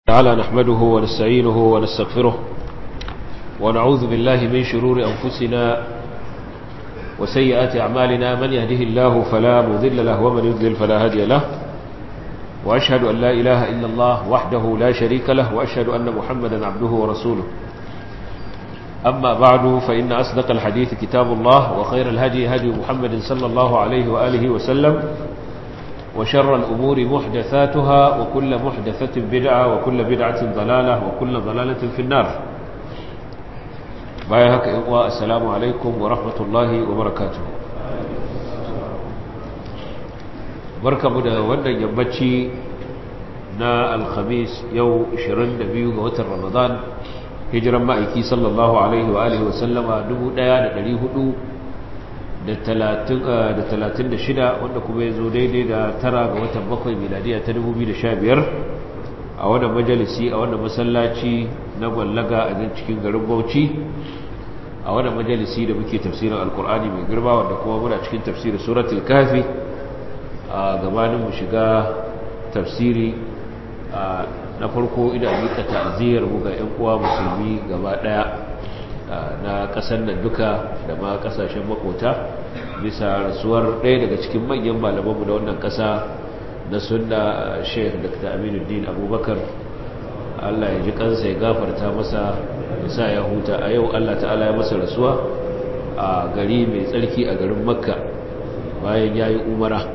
تعالى نحمده ونستعينه ونستغفره ونعوذ بالله من شرور أنفسنا وسيئات أعمالنا من يهده الله فلا مذل له ومن يذلل فلا هادي له وأشهد أن لا إله إلا الله وحده لا شريك له وأشهد أن محمدا عبده ورسوله أما بعد فإن أصدق الحديث كتاب الله وخير الهدي هدي محمد صلى الله عليه وآله وسلم وشر الأمور محدثاتها وكل محدثة بدعة وكل بدعة ضلالة وكل ضلالة في النار بايهك إقواء السلام عليكم ورحمة الله وبركاته بركة مدى وانا يمبتشي نا الخميس يو 22 ga رمضان hijiran ma'aiki sallallahu alaihi wa alihi wasallama 1436 wanda kuma ya zo daidai da tara ga watan bakwai miladiya ta 2015 a wannan majalisi a wannan masallaci na gwallaga a nan cikin garin bauchi a wannan majalisi da muke tafsirin alkur'ani mai girma wanda kuma muna cikin tafsirin suratul kafi a gabanin mu shiga tafsiri na farko ina mika ta'aziyar mu ga ƴan uwa musulmi gaba daya na kasar nan duka da ma kasashen makota bisa rasuwar ɗaya daga cikin manyan malamanmu da wannan kasa na sunna Sheikh Dr. Aminuddin Abubakar Allah ya ji kansa ya gafarta masa ya sa ya huta a yau Allah ta'ala ya masa rasuwa a gari mai tsarki a garin Makka bayan yayi umara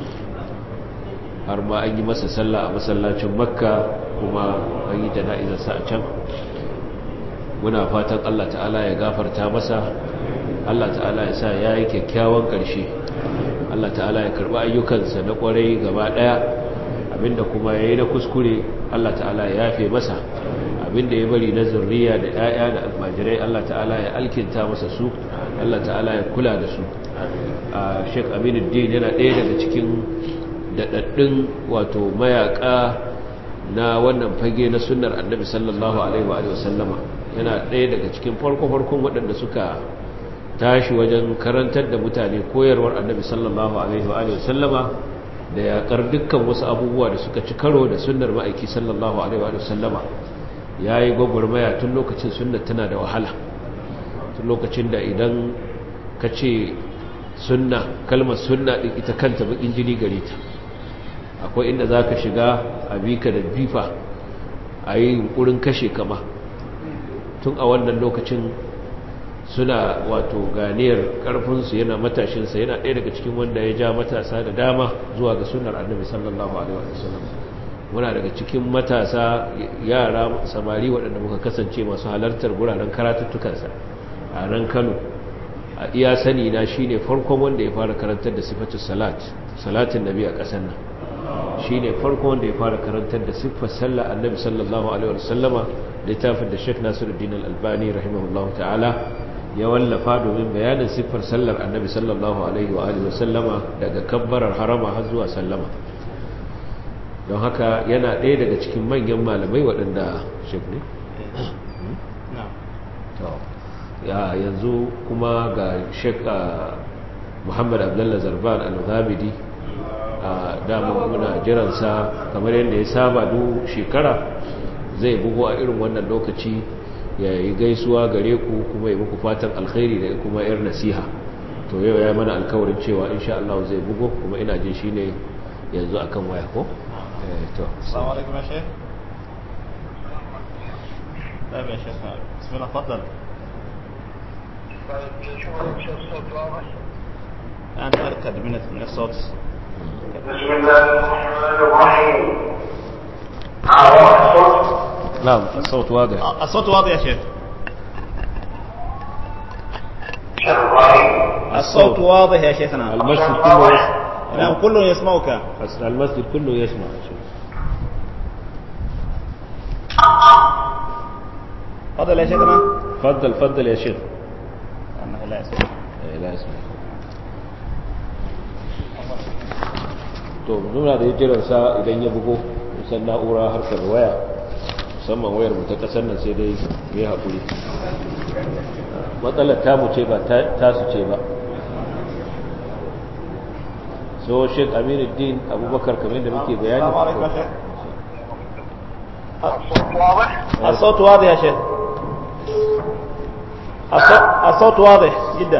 har ma an yi masa sallah a masallacin Makka kuma an yi jana'izarsa a can muna fatan Allah ta'ala ya gafarta masa Allah ta'ala ya sa ya yi kyakkyawan ƙarshe Allah ta'ala ya karɓi ayyukansa na ƙwarai gaba ɗaya abinda kuma ya yi na kuskure Allah ta'ala ya yafe masa abinda ya bari na zurriya da 'ya'ya da almajirai Allah ta'ala ya alkinta masa su Allah ta'ala ya kula da su a Sheikh Aminuddin yana ɗaya daga cikin daɗaɗɗun wato mayaƙa na wannan fage na sunnar annabi sallallahu alaihi wa sallama yana ɗaya daga cikin farko-farkon waɗanda suka tashi wajen karantar da mutane koyarwar annabi sallallahu alaihi wa sallama da yaƙar dukkan wasu abubuwa da suka ci karo da sunnar ma'aiki sallallahu alaihi wa sallama ya yi gwagwarmaya tun lokacin sunnar tana da wahala tun lokacin da idan ka ce sunna kalmar sunna ɗin ita kanta baƙin jini gare ta akwai inda za ka shiga a bika da bifa a yi yunkurin kashe kama tun a wannan lokacin suna wato ganiyar karfinsu yana matashinsa yana ɗaya daga cikin wanda ya ja matasa da dama zuwa ga sunar annabi sallallahu alaihi wasallam muna daga cikin matasa yara samari waɗanda muka kasance masu halartar guraren karatuttukansa a nan kano a iya sani na shine farkon wanda ya fara karantar da sifatu salat salatin nabi a ƙasar nan shi ne farko wanda ya fara karantar da siffar sallah annabi sallallahu alaihi wasallama littafin da sheik nasiruddin al-albani rahimahullahu ta'ala ya wallafa domin bayanin siffar sallar annabi sallallahu alaihi wa alihi wasallama daga kabbarar harama har zuwa sallama don haka yana ɗaya daga cikin manyan malamai waɗanda sheik ne ya yanzu kuma ga sheik muhammad abdullah zarban al-ghamidi a damar muna jiransa kamar yadda ya saba duk shekara zai bugu a irin wannan lokaci ya yi gaisuwa gare ku kuma yi muku fatan alkhairi da kuma yar nasiha to yau ya mana alkawarin cewa insha Allah zai bugu kuma ina jin shi ne yanzu akan waya ko? to السلام عليكم يا شيخ طيب يا شيخ بسم الله تفضل أنت أركد من من الصوت بسم الله الرحمن الرحيم على الصوت نعم الصوت واضح الصوت واضح يا شيخ شرعي الصوت واضح يا شيخنا المسجد كله يسمع نعم كل يسمعك المسجد كله يسمع تفضل يا شيخنا فضل فضل يا شيخ أنه لا يسمع لا يسمع to muna da jiransa idan ya bugo musan na'ura harkar waya musamman wayar mu ta kasar nan sai dai mai haƙuri matsalar tamu ce ba tasu ce ba so sheik aminuddin abubakar kamar da muke bayani السلام عليكم يا شيخ الصوت واضح؟ الصوت واضح يا شيخ الصوت, الصوت واضح جدا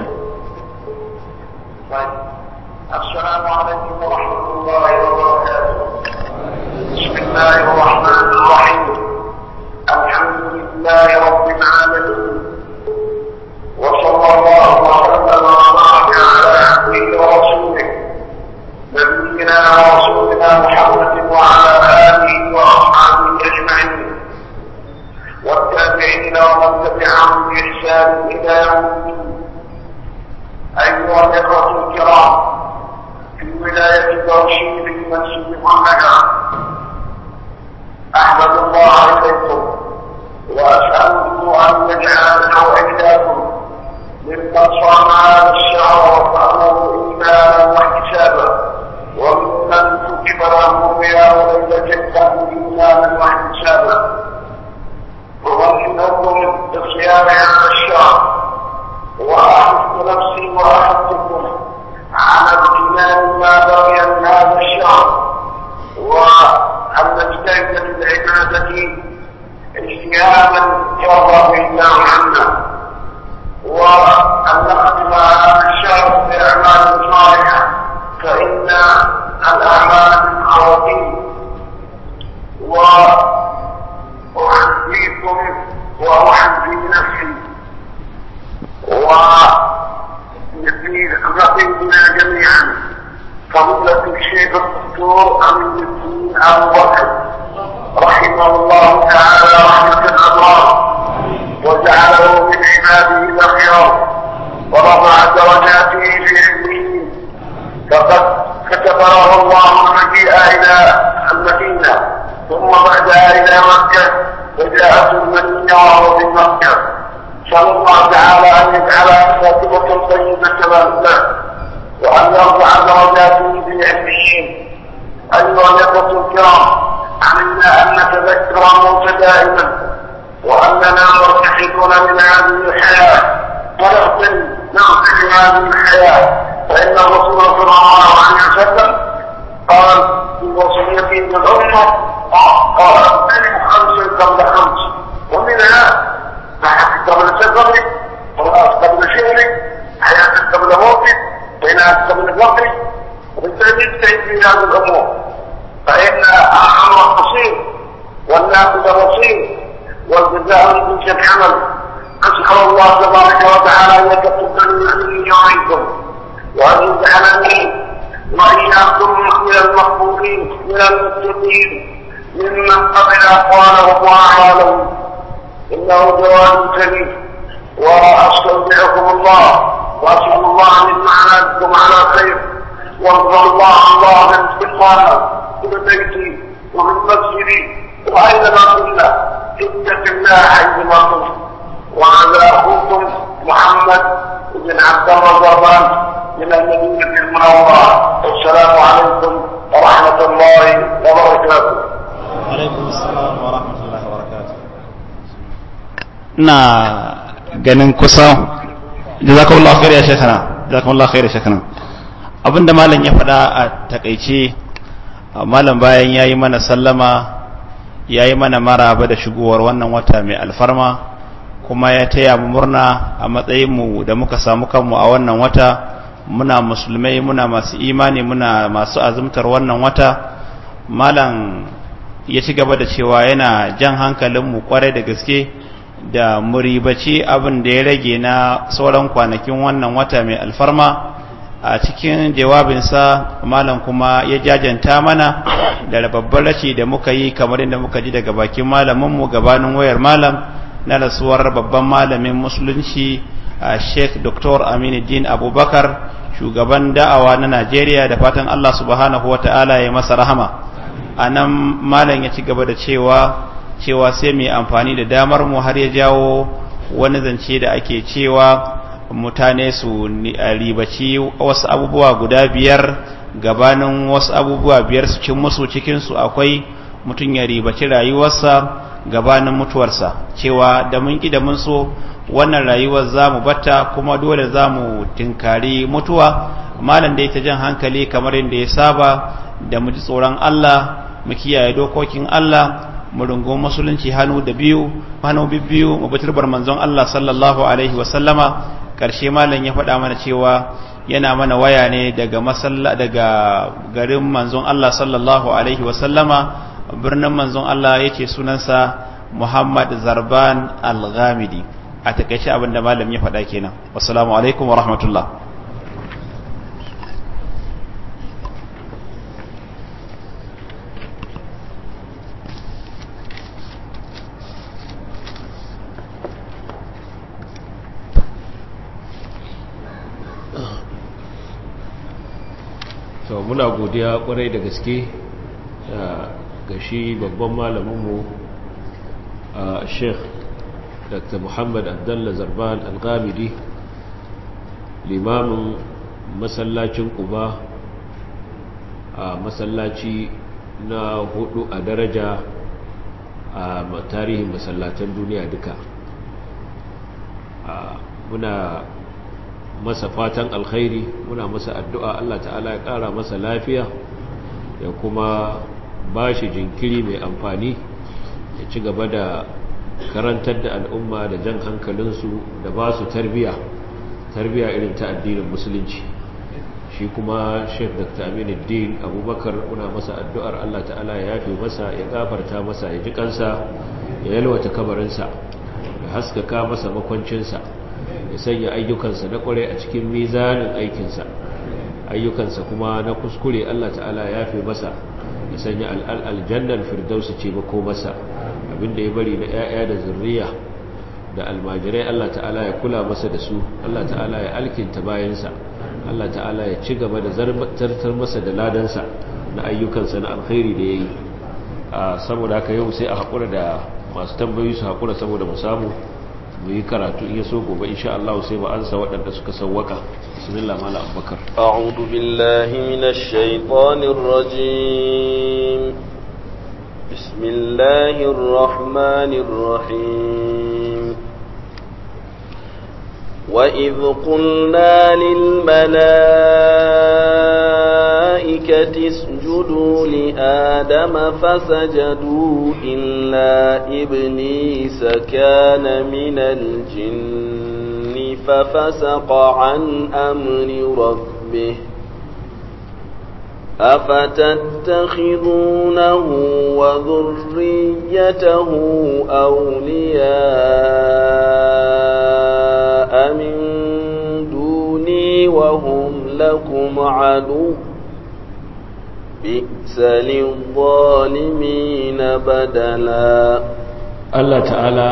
طيب السلام عليكم ورحمة الله وبركاته بسم الله الرحمن الرحيم الحمد لله رب العالمين وصلى الله وسلم وبارك على عبده ورسوله نبينا ورسولنا محمد وعلى آله وأصحابه أجمعين والتابعين ومن تبعهم بإحسان إلى يوم الدين أيها الإخوة الكرام في ولاية برشيد المسجد محمد أحمد الله إليكم وأسأله أن يجعلنا وإياكم ممن صام هذا الشهر وفهمه إيمانا واحتسابا وممن كتب له قيام ليلة القدر إيمانا واحتسابا أمنيكم بصيام هذا الشهر وأحث نفسي وأحثكم على اغتنام ما بقي من هذا الشهر وأن نجتهد بالعبادة اجتهادا يرضى به الله عنا وأن نختم هذا الشهر بأعمال صالحة فإن الأعمال من خواتيم وأحذيكم وأحذي نفسي ونقيبنا جميعا فضيلة الشيخ الدكتور أمين الدين أبو بكر رحمه الله تعالى رحمة الأبرار وجعله من عباده الأخيار ورفع درجاته في علمه فقد كتب له الله المجيء إلى المدينة ثم بعدها إلى مكة وجاءته المدينة وهو في مكة نسأل الله تعالى أن يجعلها خاتمة طيبة له وأن يرفع درجاته في علمين أيها الإخوة الكرام علينا أن نتذكر الموت دائما وأننا مرتحلون من هذه الحياة ونغتنم نغتنم هذه الحياة فإن الرسول صلى الله عليه وسلم قال في وصيته للأمة قال اغتنم خمس قبل خمس ومنها صحتك قبل سفرك قراءة قبل شهرك حياتك قبل موتك بينات قبل فقرك وبالتالي اجتهد في هذه الأمور فإن الأمر قصير والنافذ بصير والجزاء من جنس الحمل أسأل الله تبارك وتعالى أن يتقبل يومكم وأن يجعلني وإياكم من المقبولين من المتقين ممن قبل أقوالهم وأعمالهم إنه جواد كريم وأستودعكم الله وأسأل الله أن يجمعنا بكم على خير وارضى الله الله من استقامة في بيتي وفي مسجدي وأينما كنا اتق الله حيثما كنت وهذا أخوكم محمد بن عبد الله الرحمن من المدينة المنورة والسلام عليكم ورحمة الله وبركاته alaikum assalam wa rahmatullahi wa barakatuh na ganin kusa jazakumullahu khair ya shekana jazakumullahu khair ya shekana abinda malam ya faɗa a takaice malam bayan yayi mana sallama yayi mana maraba da shigowar wannan wata mai alfarma kuma ya taya mu murna a matsayin mu da muka samu kanmu a wannan wata muna musulmai muna masu imani muna masu azumtar wannan wata malam ya ci gaba da cewa yana jan hankalinmu kwarai da gaske da muribaci abin da ya rage na sauran kwanakin wannan wata mai alfarma a cikin jawabinsa malam kuma ya jajanta mana da babbar rashi da muka yi kamar inda muka ji daga bakin malaminmu gabanin wayar malam na rasuwar babban malamin musulunci a sheikh dr aminuddin abubakar shugaban da'awa na najeriya da fatan allah subhanahu wa ta'ala ya masa rahama a nan malam ya ci gaba da cewa cewa sai mai amfani da damar mu har ya jawo wani zance da ake cewa mutane su ribaci wasu abubuwa guda biyar gabanin wasu abubuwa biyar su cin musu cikinsu akwai mutum ya ribaci rayuwarsa gabanin mutuwarsa cewa da mun ki da mun so wannan rayuwar za mu batta kuma dole za mu tinkari mutuwa malam da ita jan hankali kamar yadda ya saba da mu ji tsoron Allah mu kiyaye dokokin Allah mu rungun musulunci hannu da biyu hannu biyu mu bi turbar manzon Allah sallallahu alaihi wa sallama karshe malam ya faɗa mana cewa yana mana waya ne daga masalla daga garin manzon Allah sallallahu alaihi wa sallama birnin manzon Allah yake sunansa Muhammad Zarban Al-Ghamidi a takaice abinda malam ya faɗa kenan wassalamu alaikum wa rahmatullah to muna godiya kwarai da gaske ga shi babban malaminmu a sheikh dr muhammad abdullah zarban al-ghamidi limamin masallacin kuba a masallaci na hudu a daraja a tarihin masallatan duniya duka muna masa fatan alkhairi muna masa addu'a Allah ta'ala ya ƙara masa lafiya ya kuma ba shi jinkiri mai amfani ya ci gaba da karantar da al'umma da jan hankalinsu da ba su tarbiya tarbiya irin ta addinin musulunci shi kuma sheikh dr aminuddin abubakar muna masa addu'ar Allah ta'ala ya yafe masa ya gafarta masa ya ji kansa ya yalwata kabarinsa ya haskaka masa makwancinsa ya sanya ayyukansa na kware a cikin mizanin aikinsa ayyukansa kuma na kuskure Allah ta'ala ya fi masa ya sanya aljannar firdausu ce mako masa abinda ya bari na 'ya'ya da zurriya da almajirai Allah ta'ala ya kula masa da su Allah ta'ala ya alkinta bayansa Allah ta'ala ya ci gaba da zartar masa da ladansa na ayyukansa na alkhairi da ya yi saboda haka yau sai a haƙura da masu tambayi su haƙura saboda mu samu mu yi karatu iya so gobe insha Allah sai ba ansa waɗanda suka sawwaka bismillah mala abubakar a'udhu billahi minash shaitanir rajim bismillahir rahmanir rahim wa idh qulna lil malaikati اسجدوا لآدم فسجدوا إلا إبليس كان من الجن ففسق عن أمر ربه أفتتخذونه وذريته أولياء من دوني وهم لكم عدو بئس للظالمين بدلا الله تعالى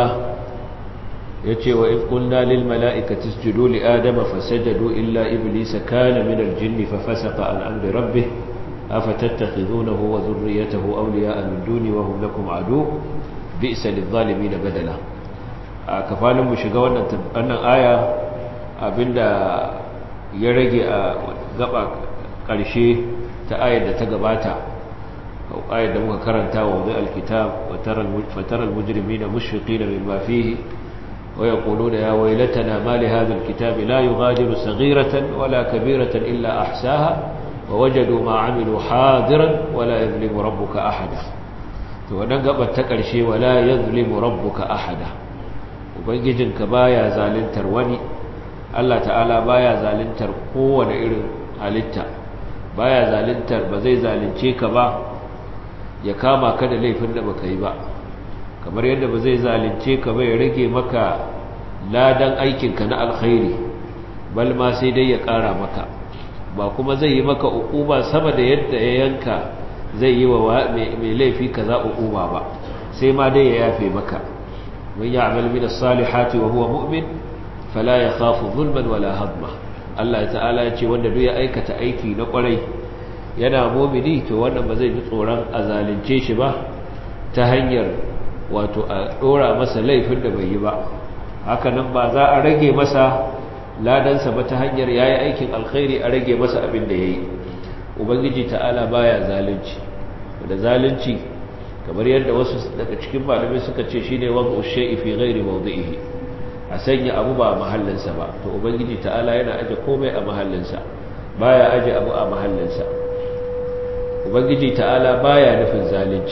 yace wa in qulna lil mala'ikati isjudu li adama fasajadu illa iblisa kana min al jinni fa fasaqa an amri rabbih afatattakhidunahu wa dhurriyyatahu awliya'a min duni wa hum lakum adu bi'sa lil zalimin badala a kafanin mu shiga wannan wannan aya abinda ya rage a gaba karshe ta ayar da ta gabata ayar da muka karanta wa wani alkitab fataral mujrimi na mushfiqi na mimma fihi wa yaquluna ya waylatana ma li hadha alkitab la yughadiru saghiratan wala kabiratan illa ahsaha wa wajadu ma amilu hadiran wala yadhlimu rabbuka ahada to wannan gabar ta karshe wala yadhlimu rabbuka ahada ubangijinka baya zalintar wani Allah ta'ala baya zalintar kowane irin halitta baya zalintar ba zai zalince ka ba ya kama ka da laifin da baka yi ba kamar yadda ba zai zalince ka ba ya rage maka ladan aikinka na alkhairi bal ma sai dai ya ƙara maka ba kuma zai yi maka uquba sama da yadda ya yanka zai yi wa mai laifi kaza uquba ba sai ma dai ya yafe maka man ya'mal min as-salihati wa huwa mu'min fala yakhafu zulman wala hadma Allah ta'ala ya ce wanda duk ya aikata aiki na kwarai yana mumini to wannan ba zai ji tsoron a zalunce shi ba ta hanyar wato a dora masa laifin da bai yi ba haka nan ba za a rage masa ladansa ba ta hanyar yayi aikin alkhairi a rage masa abin da yayi ubangiji ta'ala baya zalunci da zalunci kamar yadda wasu daga cikin malamai suka ce shine waqu shay'i fi ghairi mawdi'ihi a sanya abu ba a mahallinsa ba to ubangiji ta'ala yana aje komai a mahallinsa baya aje abu a mahallinsa ubangiji ta'ala baya nufin zalunci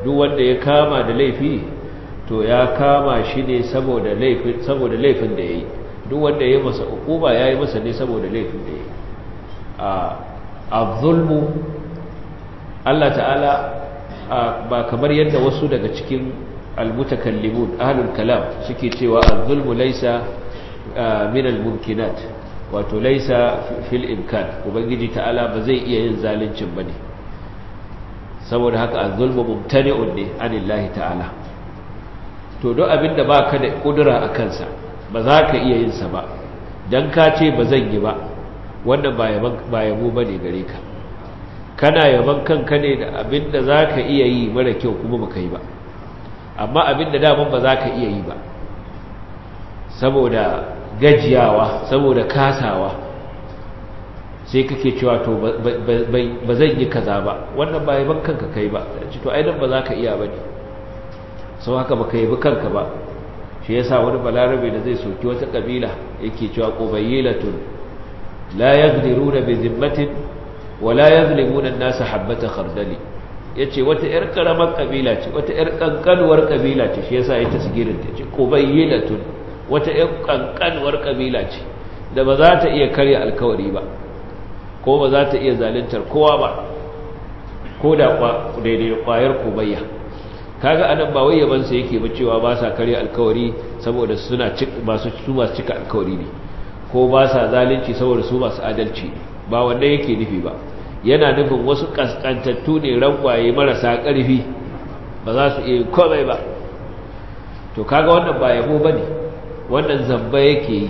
duk wanda ya kama da laifi to ya kama shi ne saboda laifin saboda laifin da yayi duk wanda ya masa hukuma yayi masa ne saboda laifin da yayi a az-zulmu Allah ta'ala ba kamar yadda wasu daga cikin al-mutakallimun ahlul kalam suke cewa az-zulmu laysa min al-mumkinat wato laysa fil imkan ubangiji ta'ala ba zai iya yin zalincin bane saboda haka az-zulmu mumtani'un ne anillahi ta'ala to duk abinda baka da kudura a kansa ba za ka iya yin sa ba dan ka ce ba zan yi ba wannan ba yaban ba yabo bane gare ka kana yaban kanka ne da abinda za ka iya yi mara kyau kuma baka yi ba amma abinda daman ba za ka iya yi ba saboda gajiyawa saboda kasawa sai kake cewa to ba zan yi kaza ba wannan ba yaban kanka kai ba ci to aidan ba za ka iya ba ne sau haka ba ka yabi kanka ba shi yasa wani balarabe da zai soki wata kabila yake cewa qubaylatun la yaqdiruna bi zimmatin wa la yazlimuna an-nasa habata khardali yace wata yar karamar kabila ce wata yar kankanuwar kabila ce shi yasa ita sigirin ta ce qubaylatun wata yar kankanuwar kabila ce da ba za ta iya karya alkawari ba ko ba za ta iya zaluntar kowa ba ko da daidai kwayar kubayya kaga anan ba wai yaban sa yake ba cewa ba sa karya alkawari saboda suna masu su masu cika alkawari ne ko ba sa zalunci saboda su masu adalci ne ba wanda yake nufi ba yana nufin wasu kaskantattu ne rangwaye marasa ƙarfi ba za su iya komai ba to kaga wannan ba yabo bane wannan zamba yake yi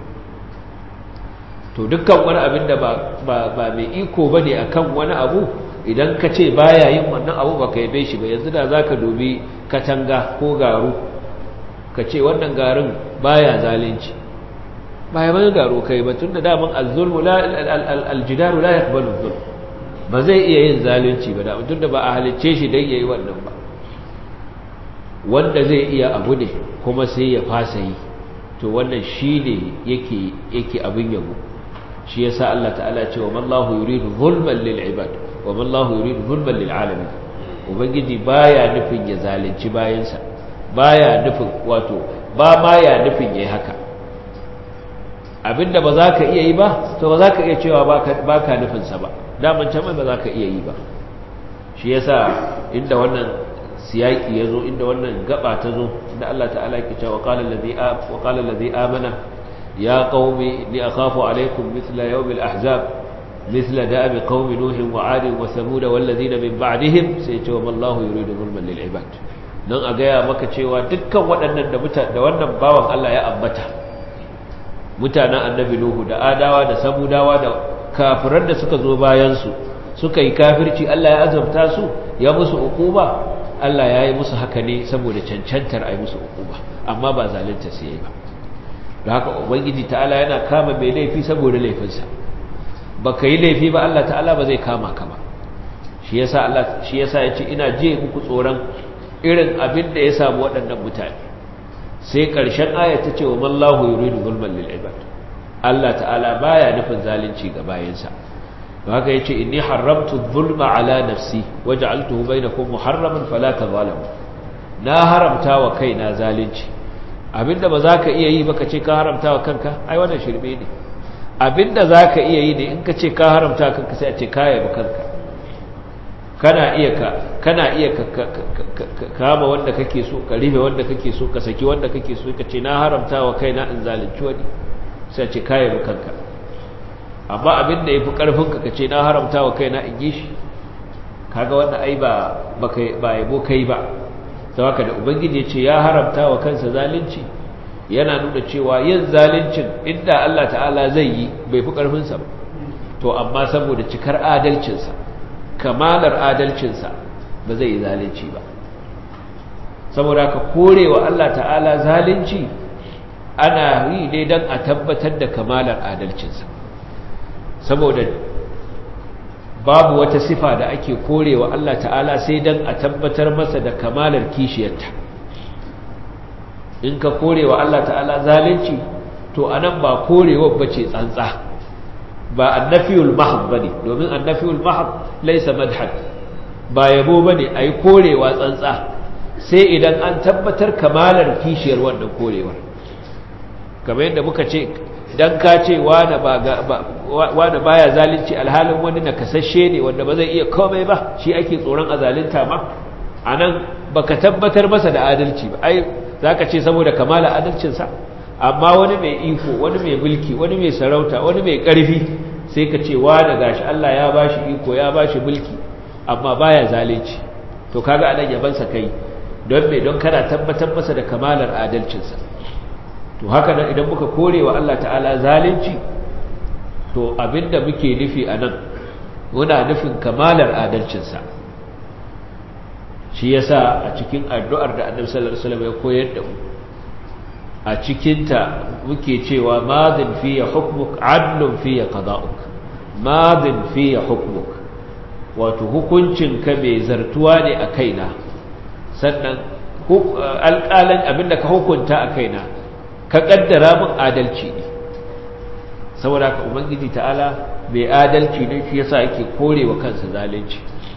to dukkan wani abin da ba mai iko ba ne a kan wani abu idan ka ce baya yin wannan abu ba ka yabe shi ba yanzu da za ka dubi katanga ko garu ka ce wannan garin baya zalunci baya mana garu kai ba tun da daman alzulmu aljidaru la ya kubalu zulm ba zai iya yin zalunci ba daman tun da ba a halicce shi don ya yi wannan ba wanda zai iya abu ne kuma sai ya fasa yi to wannan shi ne yake abin yabo shi yasa Allah ta'ala ce wa mallahu yuridu zulman lil ibad wa mallahu yuridu zulman lil alamin ubangiji baya nufin ya zalunci bayansa baya nufin wato ba ma ya nufin yayi haka abinda ba za ka iya yi ba to ba za ka iya cewa ba ka nufin sa ba daman can ba za ka iya yi ba shi yasa inda wannan siyaki yazo inda wannan gaba ta zo inda Allah ta'ala yake cewa qala allazi wa qala allazi amana يا قوم إني أخاف عليكم مثل يوم الأحزاب مثل دأب قوم نوح وعاد وثمود والذين من بعدهم سيتوم الله يريد ظلما للعباد nan a gaya maka cewa dukkan waɗannan da wannan bawan Allah ya ambata mutanen annabi Nuhu da adawa da samudawa da kafiran da suka zo bayansu suka yi kafirci Allah ya azabta su ya musu ukuba Allah ya yi musu haka ne saboda cancantar a yi musu ukuba amma ba zalunta su yi ba da haka ubangiji ta'ala yana kama mai laifi saboda laifinsa ba ka yi laifi ba Allah ta'ala ba zai kama ka ba shi yasa Allah shi yasa ya ce ina je muku tsoron irin abin da ya samu waɗannan mutane sai ƙarshen aya ta ce wa mallahu yuridu zulman lil ibad Allah ta'ala baya nufin zalunci ga bayansa don haka yace inni haramtu zulma ala nafsi waja'altuhu bainakum muharraman fala tazalamu na haramta wa kaina zalunci abinda ba za ka iya yi ba ka ce ka haramta wa kanka ai wannan shirme ne abinda za ka iya yi ne in ka ce ka haramta wa kanka sai a ce ka yaba kanka kana iya ka kana iya ka kama wanda kake so ka rufe wanda kake so ka saki wanda kake so ka ce na haramta wa kaina in zalunci wani sai a ce ka yaba kanka amma abinda yafi karfin ka ka ce na haramta wa kaina in yi shi kaga wannan ai ba ba yabo kai ba ta haka da ubangiji ya ce ya haramta wa kansa zalunci yana nuna cewa yin zaluncin inda Allah ta'ala zai yi bai fi ƙarfinsa ba to amma saboda cikar adalcinsa kamalar adalcinsa ba zai yi zalunci ba saboda ka korewa Allah ta'ala zalunci ana yi ne don a tabbatar da kamalar adalcinsa saboda babu wata sifa da ake korewa Allah ta'ala sai dan a tabbatar masa da kamalar kishiyarta in ka korewa Allah ta'ala zalunci to anan ba korewa bace tsantsa ba annafiyul mahd bane domin annafiyul mahd laysa madhad ba yabo bane ayi korewa tsantsa sai idan an tabbatar kamalar kishiyar wannan korewar kamar yadda muka ce idan ka ce wani baya zalunci alhalin wani na kasashe ne wanda ba zai iya komai ba shi ake tsoron a zalunta ma a nan ba ka tabbatar masa da adalci ba ai za ka ce saboda kamala adalcinsa amma wani mai iko wani mai mulki wani mai sarauta wani mai ƙarfi sai ka ce wani gashi Allah ya ba shi iko ya ba shi mulki amma baya zalunci to kaga anan yabansa kai don me don kana tabbatar masa da kamalar adalcinsa to haka nan idan muka kore wa Allah ta'ala zalunci to abinda muke nufi a nan muna nufin kamalar adalcinsa shi yasa a cikin addu'ar da annabi sallallahu alaihi wasallam ya koyar da mu a cikinta muke cewa madin fiye hukmuk adlun fiye qada'uk madin fiye hukmuk wato hukuncinka mai zartuwa ne a kaina sannan alƙalan abinda ka hukunta a kaina ka ƙaddara min adalci ne saboda ka ubangiji ta'ala mai adalci ne shi yasa yake korewa kansa zalunci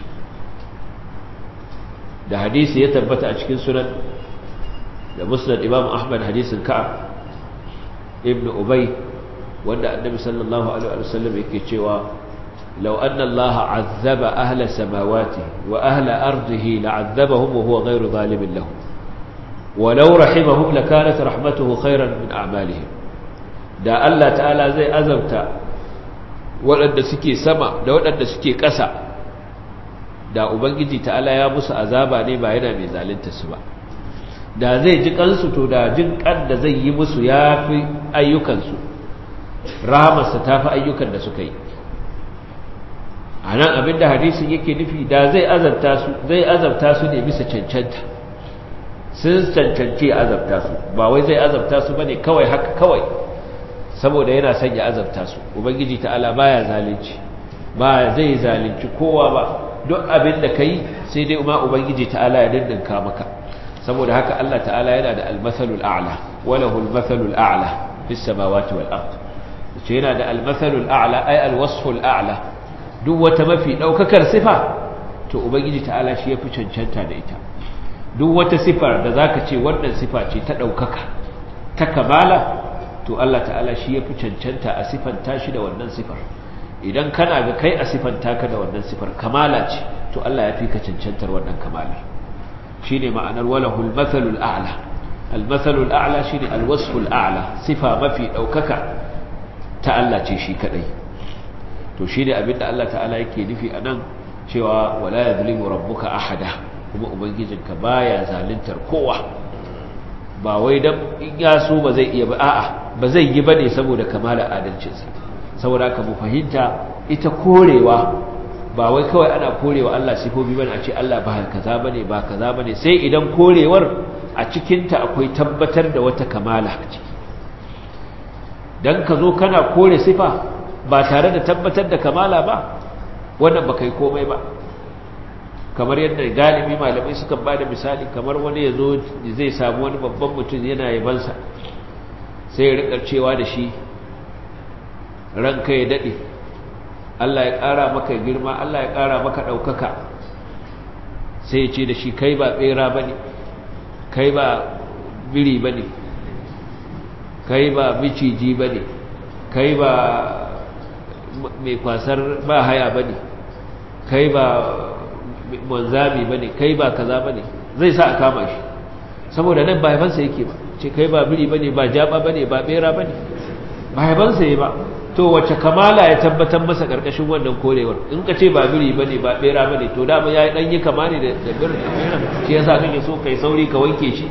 da hadisi ya tabbata a cikin sunan da musnad imam ahmad hadisin ka'ab ibn ubay wanda annabi sallallahu alaihi wasallam yake cewa law anna allaha azzaba ahla samawati wa ahla ardihi la'azzabahum wa huwa ghayru zalimin lahum ولو رحمهم لكانت رحمته خيرا من أعمالهم da Allah ta'ala zai azabta waɗanda suke sama da waɗanda suke ƙasa da ubangiji ta'ala ya musu azaba ne ba yana mai zalunta su ba da zai ji kansu to da jin kan da zai yi musu ya fi ayyukansu rahamarsa ta fi ayyukan da suka yi a nan abinda hadisin yake nufi da zai azabta su zai azabta su ne bisa cancanta sun cancanci azabta su ba wai zai azabta su bane kawai haka kawai saboda yana son ya azabta su ubangiji ta'ala baya zalunci ba zai zalunci kowa ba duk abin da kai sai dai kuma ubangiji ta'ala ya dindinka maka saboda haka Allah ta'ala yana da al-mathalul a'la wa lahu al-mathalul a'la fis samawati wal ard ce yana da al-mathalul a'la ay al-wasful a'la duk wata mafi daukakar sifa to ubangiji ta'ala shi yafi cancanta da ita duk wata sifar da zaka ce wannan sifa ce ta daukaka ta kamala to Allah ta'ala shi yafi cancanta a sifanta shi da wannan sifar idan kana ga kai a sifanta ka da wannan sifar kamala ce to Allah ya fi ka cancantar wannan kamalar shine ma'anar walahul mathalul a'la al mathalul a'la shine al wasful a'la sifa mafi daukaka ta Allah ce shi kadai to shine abinda Allah ta'ala yake nufi anan cewa wala yadhlimu rabbuka ahada kuma ubangijinka baya zaluntar kowa ba wai dan in ya so ba zai iya ba a'a ba zai yi bane saboda kamala adalcinsa saboda ka mu fahimta ita korewa ba wai kawai ana korewa Allah sifofi bane a ce Allah ba kaza bane ba kaza bane sai idan korewar a cikin ta akwai tabbatar da wata kamala a ciki dan ka zo kana kore sifa ba tare da tabbatar da kamala ba wannan ba kai komai ba kamar yadda galibi malamai sukan ba da misali kamar wani ya zo zai samu wani babban mutum yana yabansa sai ya rikar cewa da shi ranka ya daɗe Allah ya ƙara maka girma Allah ya ƙara maka ɗaukaka sai ya ce da shi kai ba ɓera ba ne kai ba biri ba ne kai ba miciji ba ne kai ba mai kwasar ba haya ba ne kai ba manzami ba ne kai ba kaza ba ne zai sa a kama shi saboda nan ba haifansa yake ba ce kai ba biri ba ne ba jaba ba ne ba ɓera ba ne ba haifansa yi ba to wace kamala ya tabbatar masa karkashin wannan korewar in ka ce ba biri bane ba bera bane to da ya dan yi kama ne da birin shi yasa kake so kai sauri ka wanke shi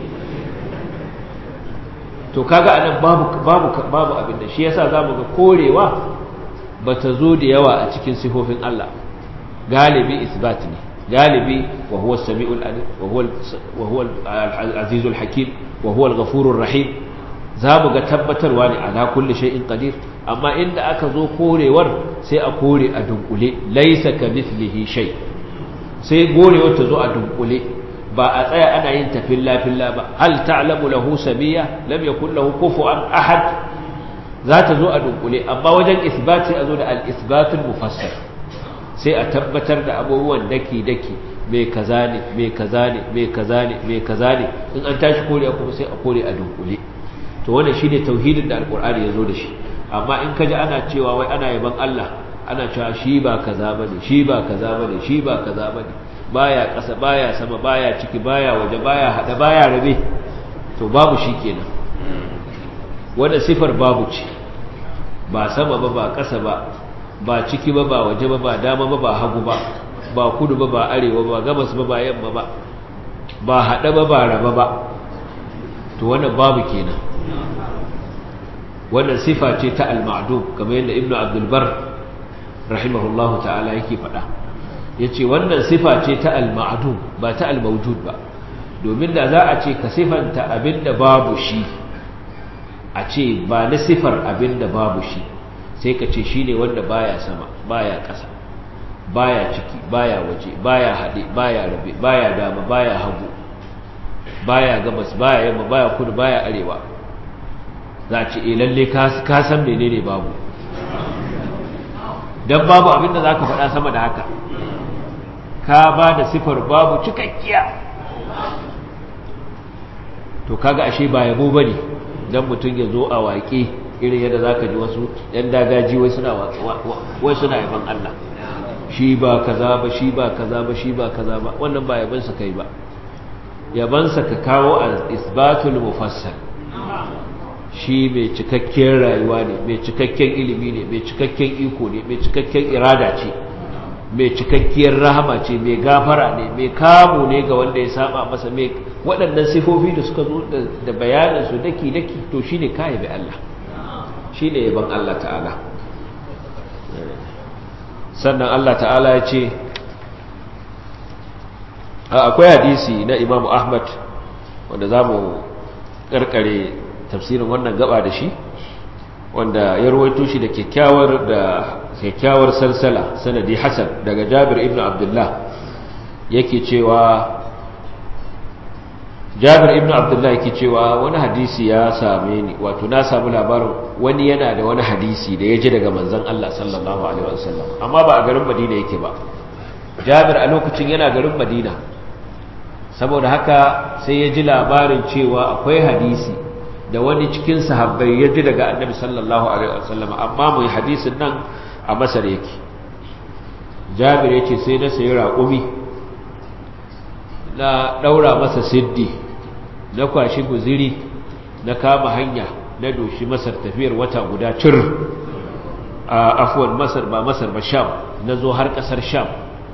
to kaga anan babu babu babu abin da shi yasa zamu ga korewa bata zo da yawa a cikin sifofin Allah galibi isbat ne galibi wa huwa as-sami'ul alim wa huwa wa huwa al-azizul hakim wa huwa al-ghafurur rahim zamu ga tabbatarwa ne ala kulli shay'in qadir amma inda aka zo korewar sai a kore a dunkule laisa ka mithlihi shay sai gorewar ta zo a dunkule ba a tsaya ana yin tafin lafilla ba hal ta'lamu lahu sabiya lam yakul lahu kufuwan ahad za ta zo a dunkule amma wajen isbat sai a zo da al-isbatul mufassal sai a tabbatar da abubuwan daki daki mai kaza ne mai kaza ne mai kaza ne mai kaza ne in an tashi kore kuma sai a kore a dunkule to wannan shine tauhidin da alqur'ani yazo da shi amma in kaji ana cewa wai ana yaban Allah ana cewa shi ba kaza bane shi ba kaza bane shi ba kaza bane baya kasa baya sama baya ciki baya waje baya hada baya rabe to babu shi kenan wannan sifar babu ce ba sama ba ba kasa ba ba ciki ba ba waje ba ba dama ba ba hagu ba ba kudu ba ba arewa ba gabas ba ba yamma ba ba hada ba ba raba ba to wannan babu kenan wannan sifa ce ta al-ma'dum kamar yadda ibnu abdul bar rahimahullahu ta'ala yake faɗa yace wannan sifa ce ta al-ma'dum ba ta al-mawjud ba domin da za a ce ka sifanta abinda babu shi a ce ba na sifar abinda babu shi sai ka ce shine wanda baya sama baya ƙasa baya ciki baya waje baya haɗe baya rabe baya dama baya hagu baya gabas baya yamma baya kudu baya arewa za a ce e lalle ka san menene babu don babu abinda za ka faɗa sama da haka ka ba da sifar babu cikakkiya to kaga ashe ba yabo ba ne don mutum ya zo a waƙe irin yadda za ka ji wasu ‘yan dagaji wai suna yaban Allah shi ba kaza ba shi ba kaza ba shi ba kaza ba wannan ba yabansa kai ba yabansa ka kawo a isbatul mufassal shi mai cikakken rayuwa ne mai cikakken ilimi ne mai cikakken iko ne mai cikakken irada ce mai cikakkiyar rahama ce mai gafara ne mai kamo ne ga wanda ya saba masa mai waɗannan sifofi da suka zo da bayaninsu daki-daki to shi ne kayi bai Allah shi ne yaban Allah ta'ala sannan Allah ta'ala ya ce akwai hadisi na imamu ahmad wanda za mu ƙarƙare tafsirin wannan gaba da shi wanda ya ruwaito shi da kyakkyawar da kyakkyawar salsala sanadi hasan daga Jabir ibn Abdullah yake cewa Jabir ibn Abdullah yake cewa wani hadisi ya same ni wato na samu labarin wani yana da wani hadisi da ya ji daga manzon Allah sallallahu alaihi wasallam amma ba a garin Madina yake ba Jabir a lokacin yana garin Madina saboda haka sai ya ji labarin cewa akwai hadisi da wani cikin sahabbai ya ji daga annabi sallallahu alaihi wasallam amma mai hadisin nan a masar yake jabir ya ce sai na sayi raƙumi na ɗaura masa siddi na kwashi guziri na kama hanya na doshi masar tafiyar wata guda cir a afuwan masar ba masar ba sham na zo har ƙasar sham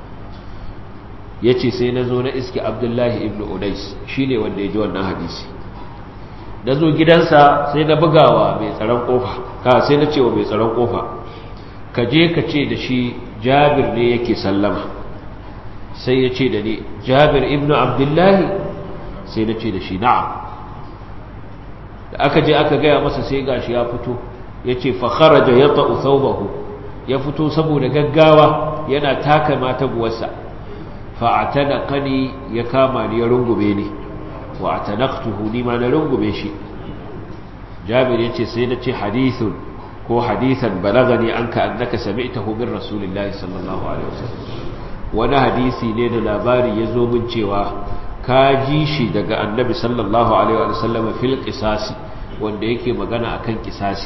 ya ce sai na zo na iske abdullahi ibn udais shi ne wanda ya ji wannan hadisi na zo gidansa sai na bugawa mai tsaron kofa ka sai na cewa mai tsaron kofa ka je ka ce da shi jabir ne yake sallama sai ya ce da ni jabir ibnu abdullahi sai na ce da shi na'am da aka je aka gaya masa sai gashi ya fito ya ce fakharaja ya ta'u thawbahu ya fito saboda gaggawa yana taka mata buwarsa fa'atana kani ya kama ni ya rungume ni wa atanaqtuhu ni ma na rungume shi jabir yace sai na ce hadithun ko hadithan balagani anka annaka sami'tahu min rasulillahi sallallahu alaihi wasallam wani hadisi ne da labari ya zo min cewa ka ji shi daga annabi sallallahu alaihi wasallam fil qisasi wanda yake magana akan qisasi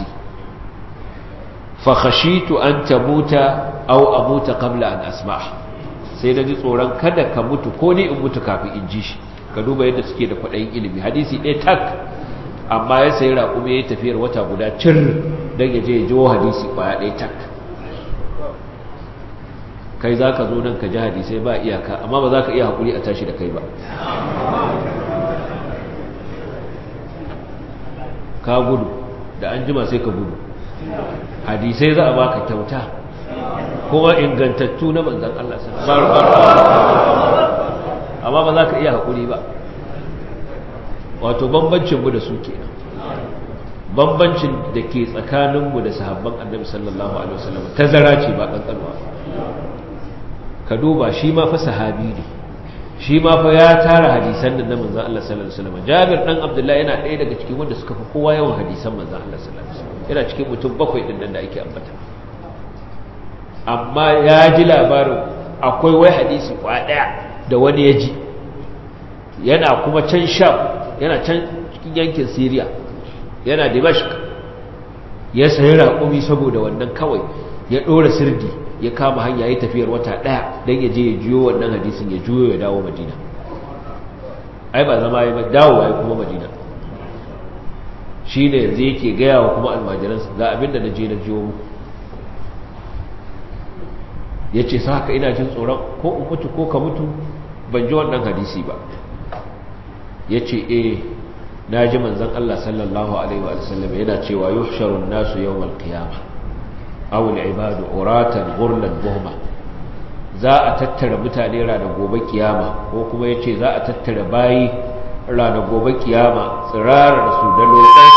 fa khashitu an tamuta aw amuta qabla an asma' sai na ji tsoron kada ka mutu ko ni in mutu kafin in ji shi ka duba yadda suke da kwaɗayin ilimi hadisi ɗaya tak amma ya sayi raƙumi ya yi tafiyar wata guda cir don ya je ya jiwo hadisi ƙwaya ɗaya tak kai za ka zo nan ka ji hadisai ba iyaka amma ba za ka iya haƙuri a tashi da kai ba ka gudu da an jima sai ka gudu hadisai za a baka kyauta kuma ingantattu na manzan Allah amma ba za ka iya haƙuri ba wato bambancinmu da su kenan bambancin da ke tsakaninmu da sahabban annabi sallallahu alaihi wasallam tazara ce ba kankanwa ka duba shi ma fa sahabi ne shi ma fa ya tara hadisan nan na manzon Allah sallallahu alaihi wasallam Jabir dan Abdullahi yana ɗaya daga cikin wanda suka fi kowa yawan hadisan manzon Allah sallallahu alaihi wasallam yana cikin mutum bakwai din nan da ake ambata amma ya ji labarin akwai wai hadisi kwa daya da wani ya ji yana kuma can sham yana can cikin yankin syria yana dimashq ya sayi raƙumi saboda wannan kawai ya ɗora sirdi ya kama hanya ya tafiyar wata ɗaya don ya je ya juyo wannan hadisin ya juyo ya dawo madina ai ba zama ya dawo ya kuma madina shi ne yanzu yake gaya wa kuma almajiransa ga abinda na je na jiyo muku ya ce sa haka ina jin tsoron ko in mutu ko ka mutu ban ji wannan hadisi ba ya ce eh na ji manzan Allah sallallahu Alaihi wasallam yana cewa yuhsharun nasu yau malkiyama awul ibadu uratan gurlan buhma za a tattara mutane ranar gobe kiyama ko kuma ya ce za a tattara bayi ranar gobe kiyama tsirarar su da lokar